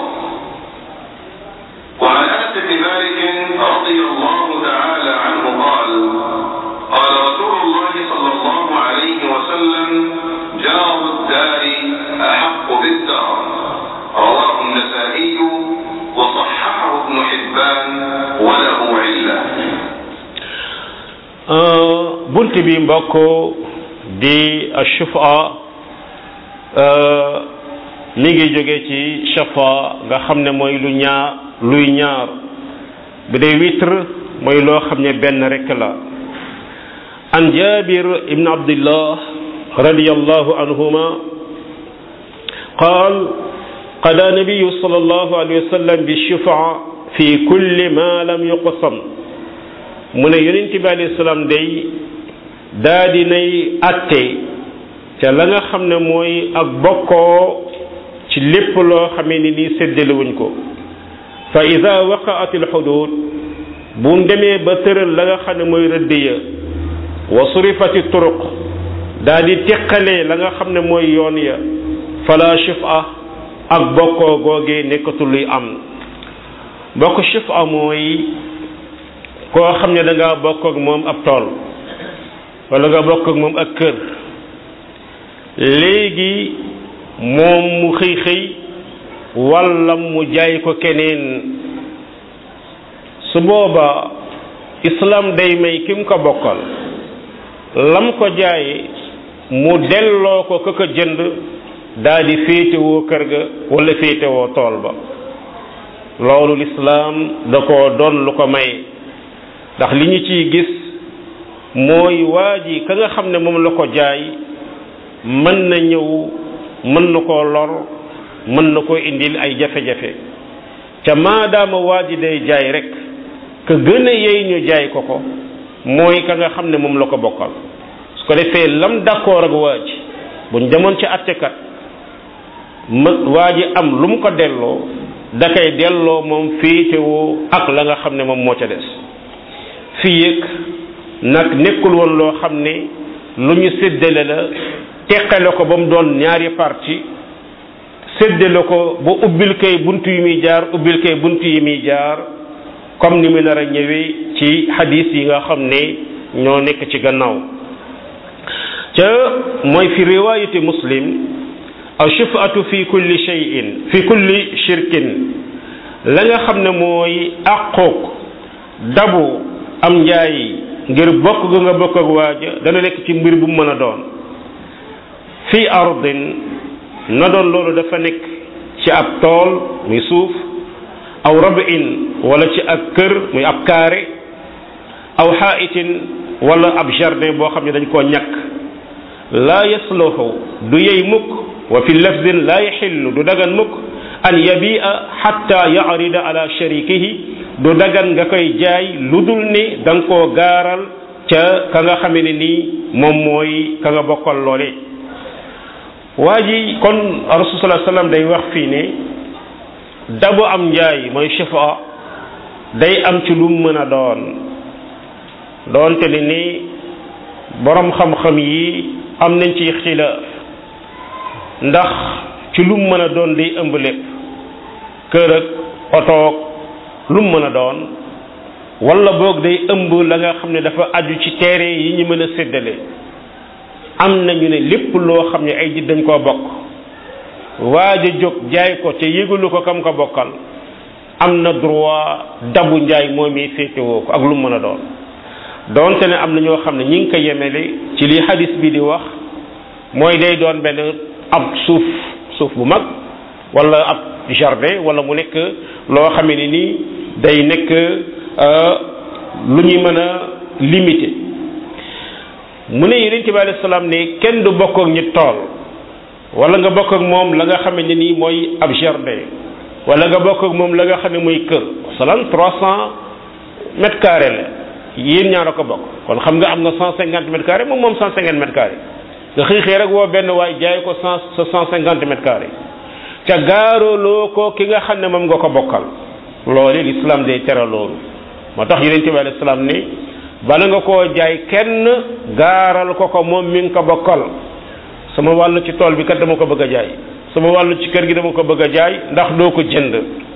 وعن انس بن مالك رضي الله تعالى عنه قال قال رسول الله صلى الله عليه وسلم جار الدار احق بالدار رواه النسائي وصححه ابن حبان وله عله bunt bi mbokk di ashufa mi ngi jóge ci shafa nga xam ne mooy lu ñaar luy ñaar bu dee witre mooy loo xam ne benn rek la an jabir ibn abdillah radiyallahu anhuma qaal قضى النبي صلى الله عليه وسلم بالشفعة في كل ما لم يقسم mu ne yonent bi alayhi salaam day daa di nay atte ca la nga xam ne mooy ak bokkoo ci lépp loo xamee ni nii séddale wuñ ko fa ida waqaat al xudud bu demee ba tëral la nga xam ne mooy rëdd ya wa surifati turuq daa di teqalee la nga xam ne mooy yoon ya fala shifa ak bokkoo googee nekkatul luy am mbokk shifa mooy koo xam ne da ngaa bokk ak moom ab tool wala nga bokk ak moom ak kër léegi moom mu xëy xëy walla mu jaay ko keneen su booba islam day may ki mu ko bokkal lam ko jaay mu delloo ko ka ko jënd daal di féetewoo kër ga wala féetewoo tool ba loolu lislaam da ko doon lu ko may ndax li ñu ciy gis mooy waa ji ka nga xam ne moom la ko jaay mën na ñëw mën na koo lor mën na koo indil ay jafe-jafe ca maadaama waa ji day jaay rek ka gën a yey ñu jaay ko ko mooy ka nga xam ne moom la ko bokkal su ko defee lam d'accord ak waa ji buñ demoon ci attekat ma waa ji am lu mu ko delloo da koy delloo moom féetewoo ak la nga xam ne moom moo ca des fii yëg nag nekkul woon loo xam ne lu ñu séddale la teqale ko ba mu doon ñaari parti séddale ko ba ubbil kay bunt yi muy jaar ubbil kay bunt yi muy jaar comme ni mu nar a ñëwee ci hadis yi nga xam ne ñoo nekk ci gannaaw ca mooy fi riwaayati muslim ashufaatu fi kulli shay'in fi kulli shirkin la nga xam ne mooy àqoog dabu am njaay ngir bokk ga nga bokk ak waaja dana nekk ci mbir bu mu mën a doon fi ardin na doon loolu dafa nekk ci ab tool muy suuf aw rabin wala ci ak kër muy ab kaare aw xaa'itin wala ab jardin boo xam ne dañ koo ñàkk laa yasluhu du yey mukk wa fi lafdin laa yaxillu du dagan mukk an yabia xatta yarida ala sharikihi du dagan nga koy jaay lu dul ni da nga koo gaaral ca ka nga xame ne nii moom mooy ka nga bokkal loole waa ji kon rasul sallallahu alayhi wasallam day wax fii ne dabu am njaay mooy shifa day am ci lu mën a doon doonte ne ni borom xam-xam yi am nañ ci xilaaf ndax ci lu mën a doon day ëmb lépp kër ak otoog lu mën a doon wala boog day ëmb la nga xam ne dafa aju ci teere yi ñu mën a séddale am nañu ne lépp loo xam ne ay ji dañ koo bokk waaj a jóg jaay ko te yëgalu ko kam ko bokkal am na droit dabu njaay moom yi féetewoo ko ak lu mën a doon doonte ne am na ñoo xam ne ñi ngi ko yemele ci li hadis bi di wax mooy day doon benn ab suuf suuf bu mag wala ab jardin wala mu nekk loo xam ne nii day nekk lu ñuy mën a limité mu ne yonent bi alayhi salaam ne kenn du bokk ak ñi tool wala nga bokk ak moom la nga xam ne nii mooy ab jardin wala nga bokk ak moom la nga xam ne mooy kër masalan trois cent mètres carrés la yéen ñaar a ko bokk kon xam nga am nga cent cinquante mètres carrés moom moom cent cinquante mètres carrés nga xëy xëy rek woo benn waay jaay ko cent sa cent cinquante mètres carrés ca gaaroloo ko ki nga xam ne moom nga ko bokkal loolu l'islam day tere loolu moo tax yonent bi alayhi salaam ne bala nga koo jaay kenn gaaral ko ko moom mi nga ko bokkal sama wàllu ci tool bi kat dama ko bëgg a jaay sama wàllu ci kër gi dama ko bëgg a jaay ndax doo ko jënd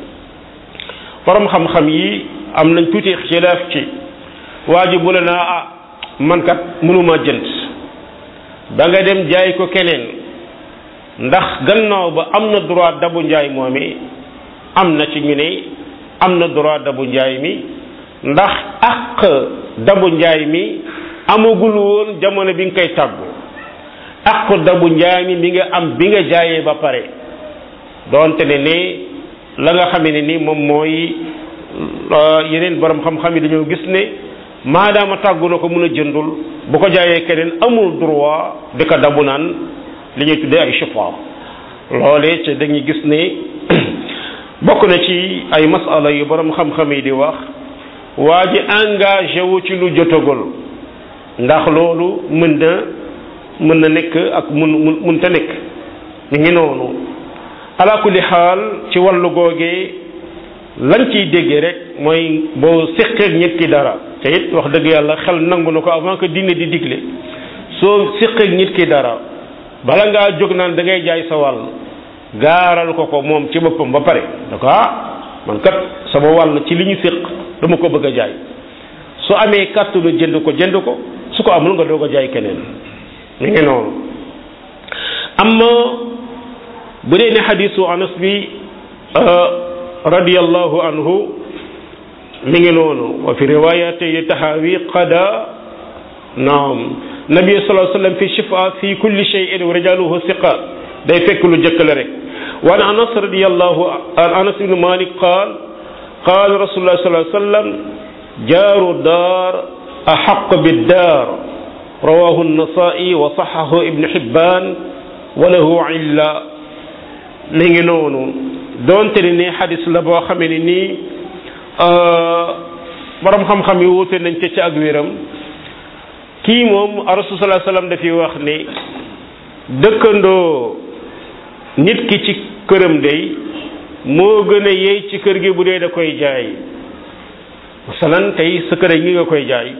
borom xam-xam yi am nañ tuuti xilaaf ci waa ji bu la naa ah man kat mënuma jënd ba nga dem jaay ko keneen ndax gannaaw ba am na droit dabu njaay moomi am na ci ñu ne am na droit dabu njaay mi ndax ak dabu njaay mi amagul woon jamono bi nga koy tàggu ak dabu njaay mi mi nga am bi nga jaayee ba pare doonte ne ne la nga xamee ne ni moom mooy yeneen borom xam-xam yi dañoo gis ne maadaama tàggu na ko mun a jëndul bu ko jaayee keneen amul droit di ko dabu naan li ñuy tuddee ay chifa loole te dañuy gis ne bokk na ci ay masala yu borom xam-xam yi di wax waa ji engagé wu ci lu jotagul ndax loolu mën na mën na nekk ak mun mun munta nekk mi ngi noonu ala kulli xaal ci wàllu googee lañ ciy déggee rek mooy boo séqeeg nit ki dara te it wax dëgg yàlla xel nangu na ko avant que diine di digle soo séqeeg nit ki dara bala ngaa jóg naan da ngay jaay sa wàll gaaral ko ko moom ci boppam ba pare da ko ah man kat sama wàll ci li ñu séq dama ko bëgg a jaay su amee kàttanu jënd ko jënd ko su ko amul nga doog a jaay keneen mi ngi noonu amma bu dee ne xadisu anas bi radiyallahu anhu mi ngi noonu wa fi riwayati tahawi qada naam nabi sallallahu alayhi wasallam fi shifa fi kulli shay'in wa rijaluhu siqa day fekk lu jëkk la rek wa an anas radiyallahu an anas ibn malik qaal qaal rasulullah sallallahu alayhi wasallam jaaru daar ahaq biddaar rawahu an-nasa'i wa sahahu ibn hibban wa lahu illa mi ngi noonu doonte ne ni xadis la boo xamee ne nii borom xam-xam yi wuute nañ ca ci ak wéram kii moom rasul sallallahu alayhi wasallam dafiy wax ni dëkkandoo nit ki ci këram day moo gën a yey ci kër gi bu dee da koy jaay masalan tey sa kër gi nga koy jaay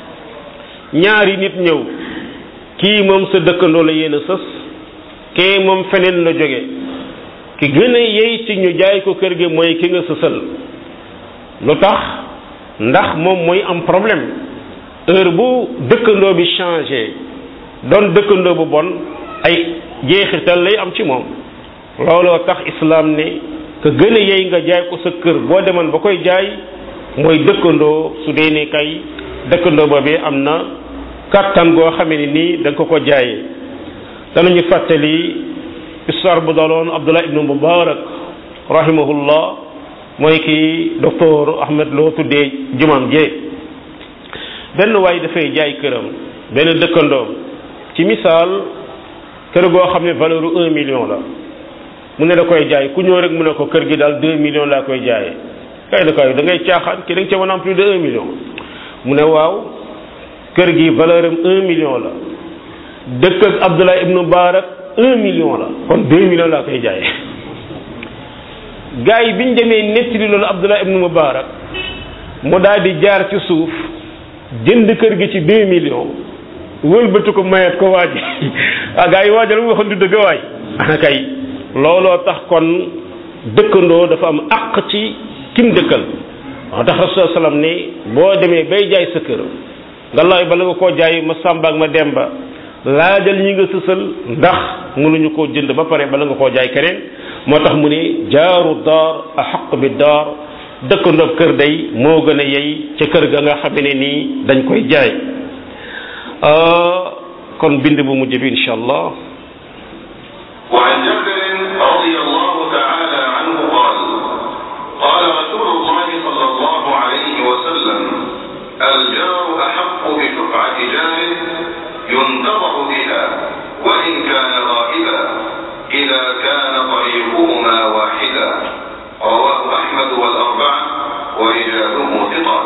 ñaari nit ñëw kii moom sa dëkkandoo la yéen a sës kee moom feneen la jóge ki gën a yey ci ñu jaay ko kër gi mooy ki nga sësal lu tax ndax moom mooy am problème heure bu dëkkandoo bi changé doon dëkkandoo bu bon ay jeexital lay am ci moom looloo tax islam ne ka gën a yey nga jaay ko sa kër boo demoon ba koy jaay mooy dëkkandoo su dee ne kay dëkkandoo boobee am na kàttan goo xamee ne nii da nga ko ko jaayee danañu fàttali histoire bu daloon Abdullah ibnu Mubarak rahimahullah mooy ki docteur Ahmed loo tuddee jumaam jee benn waay dafay jaay këram benn dëkkandoom ci misaal kër goo xam ne valeur un million la mu ne da koy jaay ku ñëw rek mu ne ko kër gi daal deux millions laa koy jaayee kay da koy da ngay caaxaan ki da nga ca mën a am plus de un million mu ne waaw kër gi valeur am un million la dëkk ak Abdullah ibnu Barak un million la kon deux millions laa koy jaayee gars yi biñ demee nettali loolu Abdullah ibnu Mubarak mu daal di jaar ci suuf jënd kër gi ci deux millions wëlbatu ko mayet ko waaj ah gars yi waajal mu waxoon du dëgg waay ana kay looloo tax kon dëkkandoo dafa am àq ci kim dëkkal moo tax rasul sallam ne boo demee bay jaay sa kër nga laay bala nga koo jaay ma sàmba ak ma demba laajal ñi nga sësal ndax mënuñu koo jënd ba pare bala nga koo jaay keneen moo tax mu ne jaaru daar a xaq bi daar dëkkandoo kër day moo gën a yey ca kër ga nga xam ne nii dañ koy jaay kon bind bu mujj bi incha allah وعن جابر رضي الله تعالى عنه قال قال رسول الله صلى الله عليه وسلم الجار أحق بشفعة جاره ينتظر بها وإن كان غائبا إذا كان طريقهما واحدا رواه أحمد والأربعة ورجاله ثقات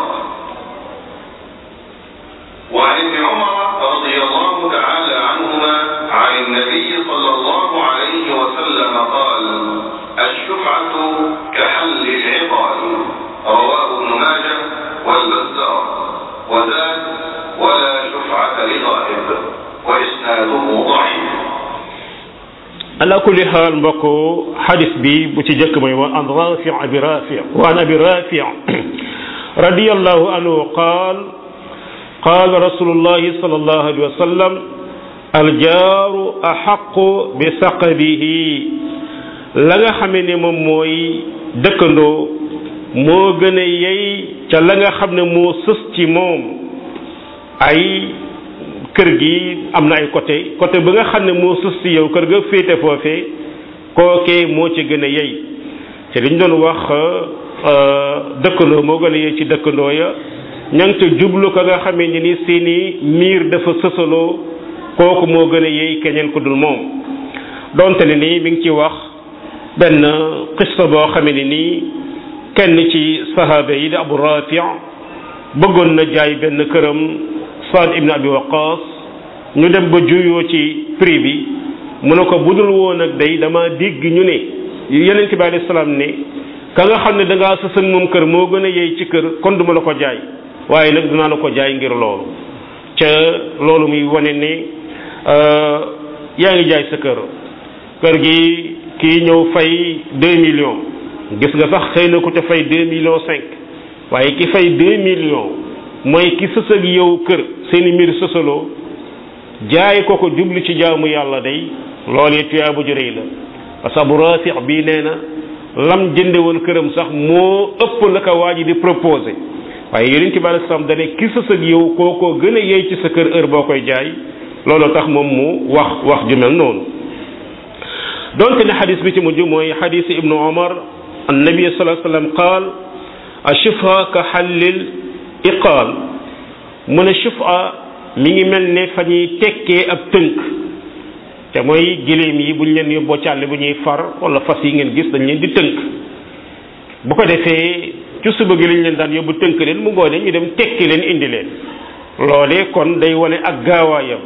وعن ابن عمر رضي الله تعالى عنهما عن النبي صلى الله عليه وسلم قال الشفعة كحل العقال رواه ابن ماجه والبزار وزاد ولا شفعة لغائب وإسناده ضعيف ala kulli xaal mbokk xadis bi bu ci jëkk mooy wa an rafi abi rafi wa an abi rafi radiyallahu anhu qaal qaal rasulullahi sallallahu alayhi wa sallam aljaaru axaqu bi saqabihi la nga xamee ne moom mooy dëkkandoo moo gën a yey ca la nga xam ne moo sës ci moom ay kër gi am na ay côté côté ba nga xam ne moo sës ci yow kër ga féete foofee kookee moo ci gën a yey te dañ doon wax dëkkandoo moo gën a yey ci dëkkandoo ya ña ngi ca jublu ko nga xamee ni ni seeni miir dafa sësaloo kooku moo gën a yey keneen ku dul moom donte ne nii mi ngi ci wax benn xista boo xamee ni nii kenn ci sahaaba yi di abu rafi bëggoon na jaay benn këram Saad ibn Abi Waqas ñu dem ba juyoo ci prix bi mu ne ko budul woon ak day dama dégg ñu ne yonent bi alayhi salaam ne ka nga xam ne da ngaa sësan moom kër moo gën a yey ci kër kon duma la ko jaay waaye nag dinaa la ko jaay ngir loolu ca loolu muy wane ne yaa ngi jaay sa kër kër gi kii ñëw fay deux millions gis nga sax xëy na ku ca fay deux millions cinq waaye ki fay deux millions mooy ki sës ak yow kër seeni mbir sësaloo jaay ko ko jublu ci jaamu yàlla day loolee tuyaaba ju rëy la parce que Abu Rafi bii nee na lam jënde woon këram sax moo ëpp la ko waa ji di proposé waaye yonent bi alei salaam dane ki sës ak yow kookoo gën a yey ci sa kër heure boo koy jaay loolu tax moom mu wax wax ju mel noonu donte ne xadis bi ci mujj mooy xadis ibnu omar annabi salaa sallam qaal ashufa ka xallil iqaal mu ne shufa mi ngi mel ne fa ñuy tekkee ab tënk te mooy giléem yi bu ñu leen yóbboo càlle bu ñuy far wala fas yi ngeen gis dañ leen di tënk bu ko defee ci suba gi lañ leen daan yóbbu tënk leen mu ngoone ñu dem tekki leen indi leen loolee kon day wane ak gaawaayam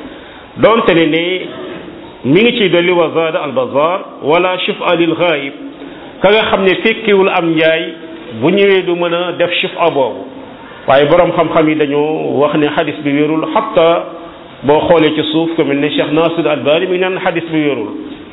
donte ne ne mi ngi ciy dolli wa zaada al bazar wala shufa lil ghaib ka nga xam ne fekkiwul am njaay bu ñëwee du mën a def shufa boobu waaye borom xam-xam yi dañoo wax ne xadis bi wérul xatta boo xoolee ci suuf ku mel ne Cheikh Nasir Albani mi ngi naan xadis bi wérul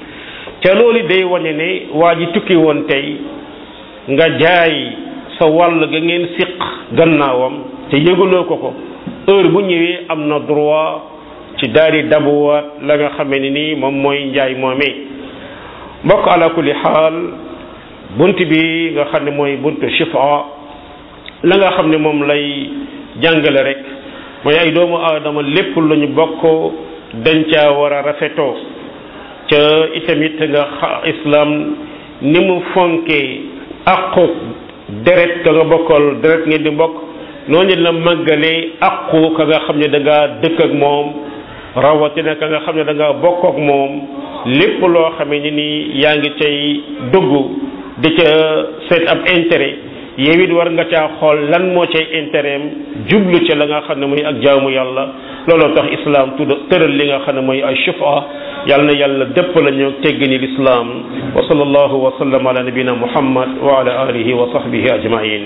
te loolu day wane ne waa ji tukki woon tey nga jaay sa wàll ga ngeen siq gannaawam te yëgaloo ko ko heure bu ñëwee am na droit ci daal di dabuwaat la nga xamee ne nii moom mooy njaay moomee mbokk ala kulli xaal bunt bi nga xam ne mooy buntu shifa la nga xam ne moom lay jàngale rek mooy ay doomu aadama lépp lu ñu bokk dañ caa war a rafetoo ca itamit nga xa islam ni mu fonkee aqu deret ka nga bokkal deret ngeen di mbokk noonu la màggalee aqu ka nga xam ne da ngaa dëkk ak moom rawatina ka nga xam ne da ngaa bokk ak moom lépp loo xamee ni nii yaa ngi cay dugg di ca seet ab intérêt yow it war nga caa xool lan moo cay intérêt am jublu ca la nga xam ne mooy ak jaamu yàlla looloo tax islam tudd tëral li nga xam ne mooy ay shufa yàlla na yàlla dëpp la ñu teggini lislaam wa sallallahu wa sallam ala nabina muhammad wa ala alihi wa sahbihi ajmain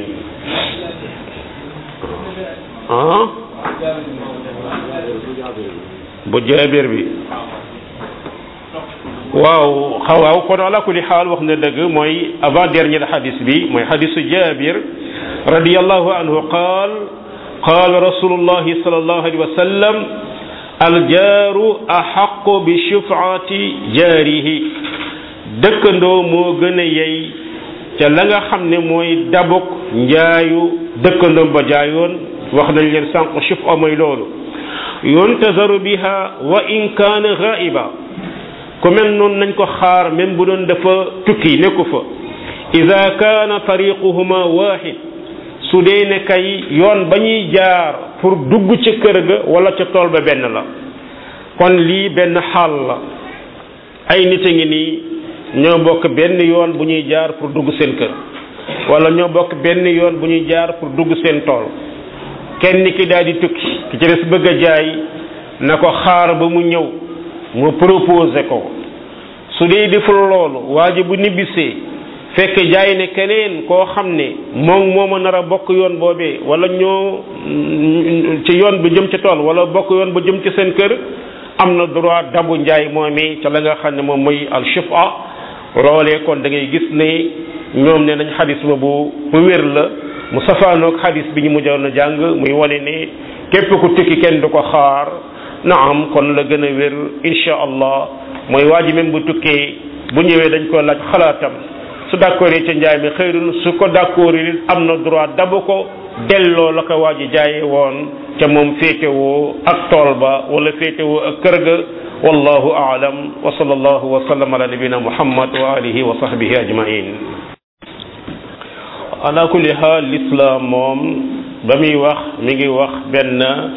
ah bu jaabir bi waaw waaw kon ala kulli xaal wax na dëgg mooy avant dernier xadis bi mooy xadisu jaabir radiallahu anhu qaal qaal rasulullahi sallallahu alayhi wa sallam aljaaru axaqu bi shufaati jaarihi dëkkandoo moo gën a yey ca la nga xam ne mooy dabuk njaayu dëkkandoom ba jaayoon wax nañ leen sànq shufa mooy loolu yuntazaru biha wa in kaana ghaiba ku mel noonu nañ ko xaar même bu doon dafa tukki nekku fa ida kaana tariquhuma wahid su dee ne kay yoon ba ñuy jaar pour dugg ca kër ga wala ca tool ba benn la kon lii benn xaal la ay nit a ngi nii ñoo bokk benn yoon bu ñuy jaar pour dugg seen kër wala ñoo bokk benn yoon bu ñuy jaar pour dugg seen tool kenn ki daal di tukki ki ci des bëgg a jaay na ko xaar ba mu ñëw mu proposé ko su dee deful loolu waa ji bu nibbisee fekk jaay ne keneen koo xam ne moom moo ma nar a bokk yoon boobee wala ñoo ci yoon bi jëm ci tool wala bokk yoon ba jëm ci seen kër am na droit dabu njaay moomee ca la nga xam ne moom mooy al shifa loolee kon da ngay gis ne ñoom ne nañ xadis ba bu bu wér la mu safaanoog xadis bi ñu mujjoon a jàng muy wane ne képp ku tukki kenn du ko xaar naam kon la gën a wér insha allah mooy waa ji même bu tukkee bu ñëwee dañ ko laaj xalaatam su d'accord ca njaay mi xëyrun su ko d'accord it am na droit dabu ko delloo la ko waa ji jaayee woon ca moom féetewoo ak tool ba wala féetewoo ak kër ga wallahu aalam wa sallallahu wa sallam ala nabina muhammad wa alihi wa sahbihi ajmain ala kulli xaal l'islam moom ba muy wax mi ngi wax benn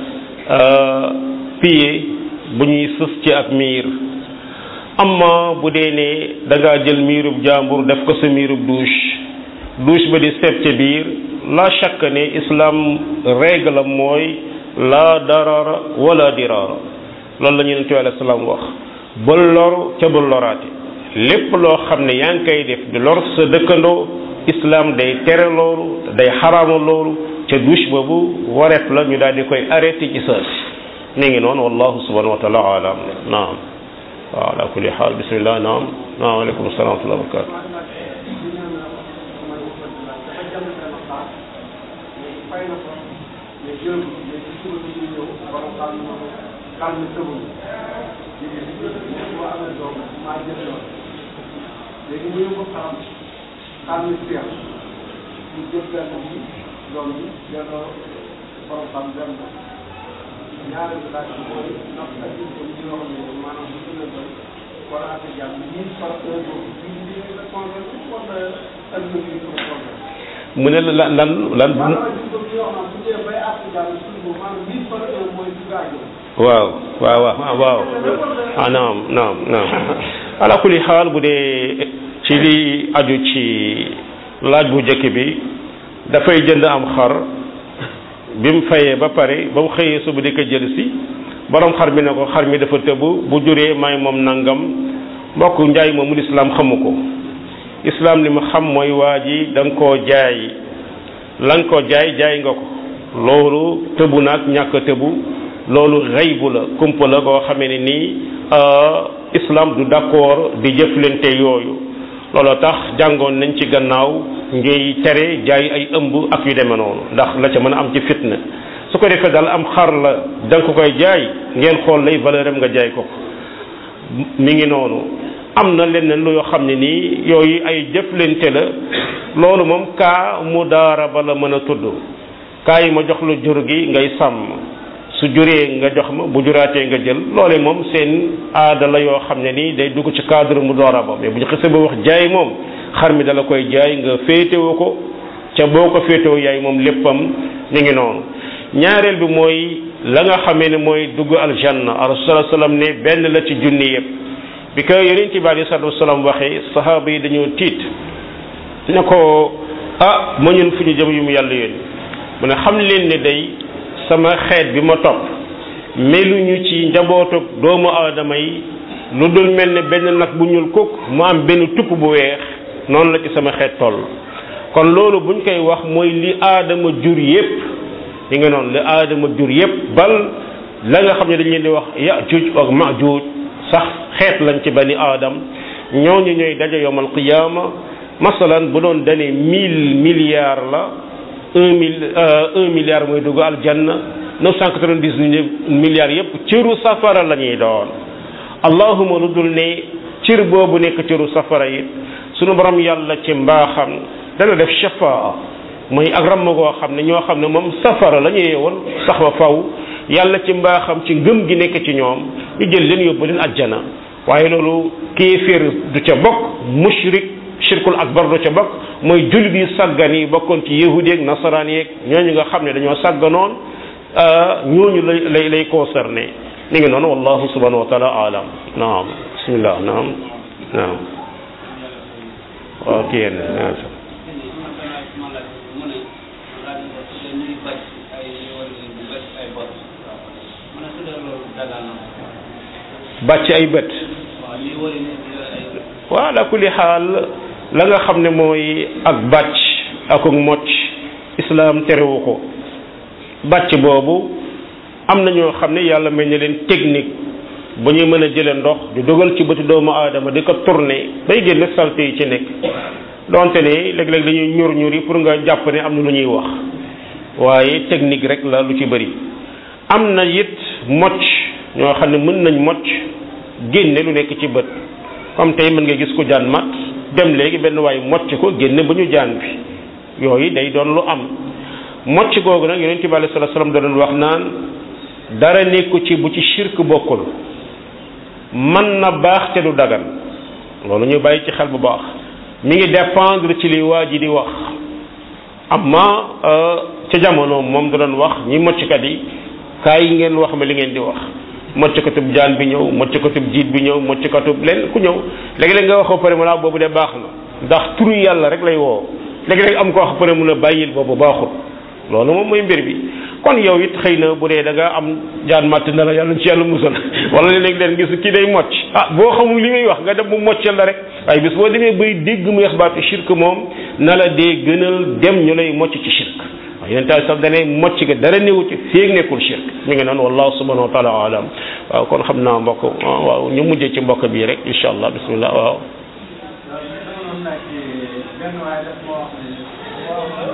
pied bu ñuy sës ci ab miir amma bu dee ne da ngaa jël miirub jàmbur def ko sa miirub douche douche ba di seet ca biir la chaque ne islam règle mooy la darara wala dirara loolu la ñu ne alayhi salaam wax bul lor ca bul loraate lépp loo xam ne yaa ngi koy def di lor sa dëkkandoo islam day tere loolu day xaraama loolu ca douche boobu wareef la ñu daal di koy arrêté ci saa si mi ngi noonu wallahu subhanahu wa taala alam naam waaw ala kulli xaal bismillah naam naam aleykum salaam wa rahmatulah barakatu xam ne tëbul léegi li ma amee doom maa jël doom léegi mu yóbbu xam xam ne seex ñu jël benn bi doom bi delloo borom xam dem na ñaareel bi laaj bi mooy ndax ak ñu ko ñu wax ne maanaam bu ñu la doon wala ak jàmm ñii par un boobu bi ñu di la convaincre wala ak ñu ñu ko convaincre mu ne la lan lan lan maanaam ñu ko ñu wax naan bu dee bay àtt jàmm suñu boobu maanaam ñii par un mooy du gaajo waaw waaw waaw waaw ah naam naam naam ala kulli xaal bu dee ci li aju ci laaj bu njëkk bi dafay jënd am xar bi mu fayee ba pare ba mu xëyee suba di ko jël si borom xar mi ne ko xar mi dafa tëbb bu juree may moom nangam mbokk njaay moomu lislaam xamu ko islaam li mu xam mooy waa ji da nga koo jaay la nga ko jaay jaay nga ko loolu tëbu naag ñàkk tëbu loolu xaybu la kumpa la boo xamee ne nii islam du d'accord di jëflante yooyu looloo tax jàngoon nañ ci gannaaw ngay tere jaay ay ëmb ak yu demee noonu ndax la ca mën a am ci fitna su ko defee daal am xar la da nga ko koy jaay ngeen xool lay valeur am nga jaay ko ko mi ngi noonu am na leneen lu yoo xam ne nii yooyu ay jëflante la loolu moom kaa mu daara ba la mën a tudd kaa yi ma jox la jur gi ngay sàmm su juree nga jox ma bu juraatee nga jël loole moom seen aada la yoo xam ne nii day dugg ci cadre mu doora ba mais bu ñu xasee ba wax jaay moom xar mi dala koy jaay nga féetewoo ko ca boo ko féetewoo yaay moom léppam mi ngi noonu ñaareel bi mooy la nga xamee ne mooy dugg aljanna rasul sallam ne benn la ci junni yëpp bi ko yonent bi alei salatu wasalaam waxee sahaaba yi dañoo tiit ne ko ah ma ñun fu ñu jëm yu mu yàlla yónni mu ne xam leen ne day sama xeet bi ma topp meluñu ci njabootu doomu aadama yi lu dul mel ne benn nag bu ñuul kukk mu am benn tupp bu weex noonu la ci sama xeet toll kon loolu buñ koy wax mooy li aadama jur yépp li nga noonu li aadama jur yépp bal la nga xam ne dañ leen di wax yajuj ak majuj sax xeet lañ ci bani aadam ñooñu ñooy daje yowmal qiyaama masalan bu doon dane mille milliards la un mille un milliard mooy dugg aljanna neuf cent quatre-vingt-dix-neuf milliards yépp cëru safara la ñuy doon allahuma lu dul ne cër boobu nekk cëru safara it sunu borom yàlla ci mbaaxam dana def shafaa mooy ak ramm goo xam ne ñoo xam ne moom safara la ñu yeewoon sax ba faw yàlla ci mbaaxam ci ngëm gi nekk ci ñoom ñu jël leen yóbbu leen ajjana waaye loolu kéeféer du ca bokk mushrik shirkul akbar du ca bokk mooy jullit yi sàggan yi bokkoon ci yahudi yeeg nasaraan yeeg ñooñu nga xam ne dañoo sàgganoon ñooñu lay lay lay concerné mi ngi noonu wallahu subhanahu wa taala alam naam bismillah naam naam waaw kii yéen bàcc ay bët waaw ala kulli xaal la nga xam ne mooy ak bàcc ak ak mocc islaam terewu ko bàcc boobu am na ñoo xam ne yàlla mel ni leen technique bu ñu mën a jële ndox di dugal ci bëti doomu aadama di ko tourner bay génne salte yi ci nekk donte ne léeg-léeg dañuy ñur ñur yi pour nga jàpp ne am na lu ñuy wax waaye technique rek la lu ci bëri am na it mocc ñoo xam ne mën nañ mocc génne lu nekk ci bët comme tey mën nga gis ko jaan mat dem léegi benn waay mocc ko génne ba ñu jaan bi yooyu day doon lu am mocc googu nag yonent bi alayhi salaatu salaam da doon wax naan dara nekku ci bu ci shirk bokkul mën na baax te du dagan loolu ñu bàyyi ci xel bu baax mi ngi dépendre ci li waa ji di wax amma ca jamono moom da doon wax ñi mocckat yi kaay yi ngeen wax ma li ngeen di wax moccakatub jaan bi ñëw moccakatub jiit bi ñëw moccakatub leen ku ñëw léegi-léeg nga wax ko pare mu naa boobu de baax na ndax turu yàlla rek lay woo léegi-léeg am ko wax pare mu la bàyyil boobu baaxul loolu moom mooy mbir bi kon yow it xëy na bu dee da nga am jaan màtt na la yàlla ci yàlla musal wala léeg-léeg leen gis kii day mocc ah boo xamul li muy wax nga dem mu moccal la rek waaye bis boo demee bay dégg mu wax baatu shirk moom na la dee gënal dem ñu lay mocc ci shirk waaw yeneen taal sax dane mocc ga dara néewu ci féeg nekkul shirk mi ngi noonu wallahu subhanahu wa taala alam waaw kon xam naa mbokk waaw ñu mujjee ci mbokk bii rek incha allah bismillah waaw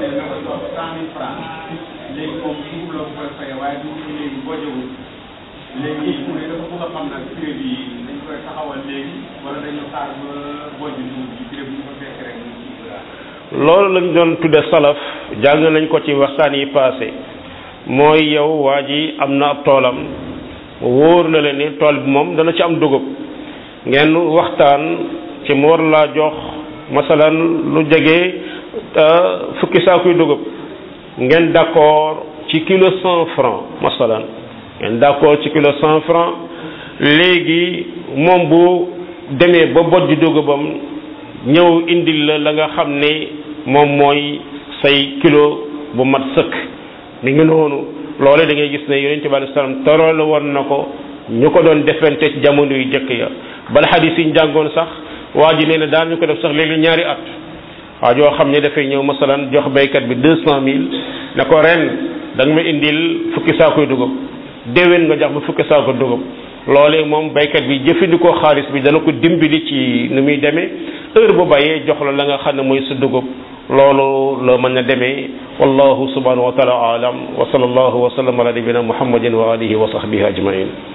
léegi moom dugub la koy fay waaye dugub bi léegi bojjewul léegi pour yi dafa bëgg a xam nag prix bi dañ koy taxawal léegi wala dañu xaar ba bojj dugub bi prix bu ñu ko fekk rek ñu kii ko daal. loolu lañ doon tudde salaf jàng nañ ko ci waxtaan yi passé mooy yow waa ji am na ab toolam wóor na leen ni tool bi moom dana ci am dugub ngeen waxtaan ci mu war laa jox masalan lu jege fukki saakuy dugub ngeen d'accord ci kilo cent franc masalan ngeen d'accord ci kilo cent franc léegi moom bu demee ba bojj dugubam ñëw indil la la nga xam ne moom mooy say kilo bu mat sëkk mi ngi noonu loole da ngay gis ne yonente bi alei salaam torool woon na ko ñu ko doon defante ci jamono yu jëkk ya bal xadis yi ñu jàngoon sax waa ji nee na daan ñu ko def sax léegi ñaari at waa joo xam ne dafay ñëw masalan jox baykat bi deux cent mille ne ko ren da nga ma indil fukki saakoy dugub déwén nga jox ma fukki saako dugub loolee moom baykat bi jëfandikoo xaalis bi dana ko dimbali ci nu muy demee heure bu bàyyee jox la la nga xam ne mooy sa dugub loolu la mën a demee wallahu subhanahu wa taala alam wa sallallahu wa sallam ala nabina muhammadin wa alihi wa sahbihi ajmain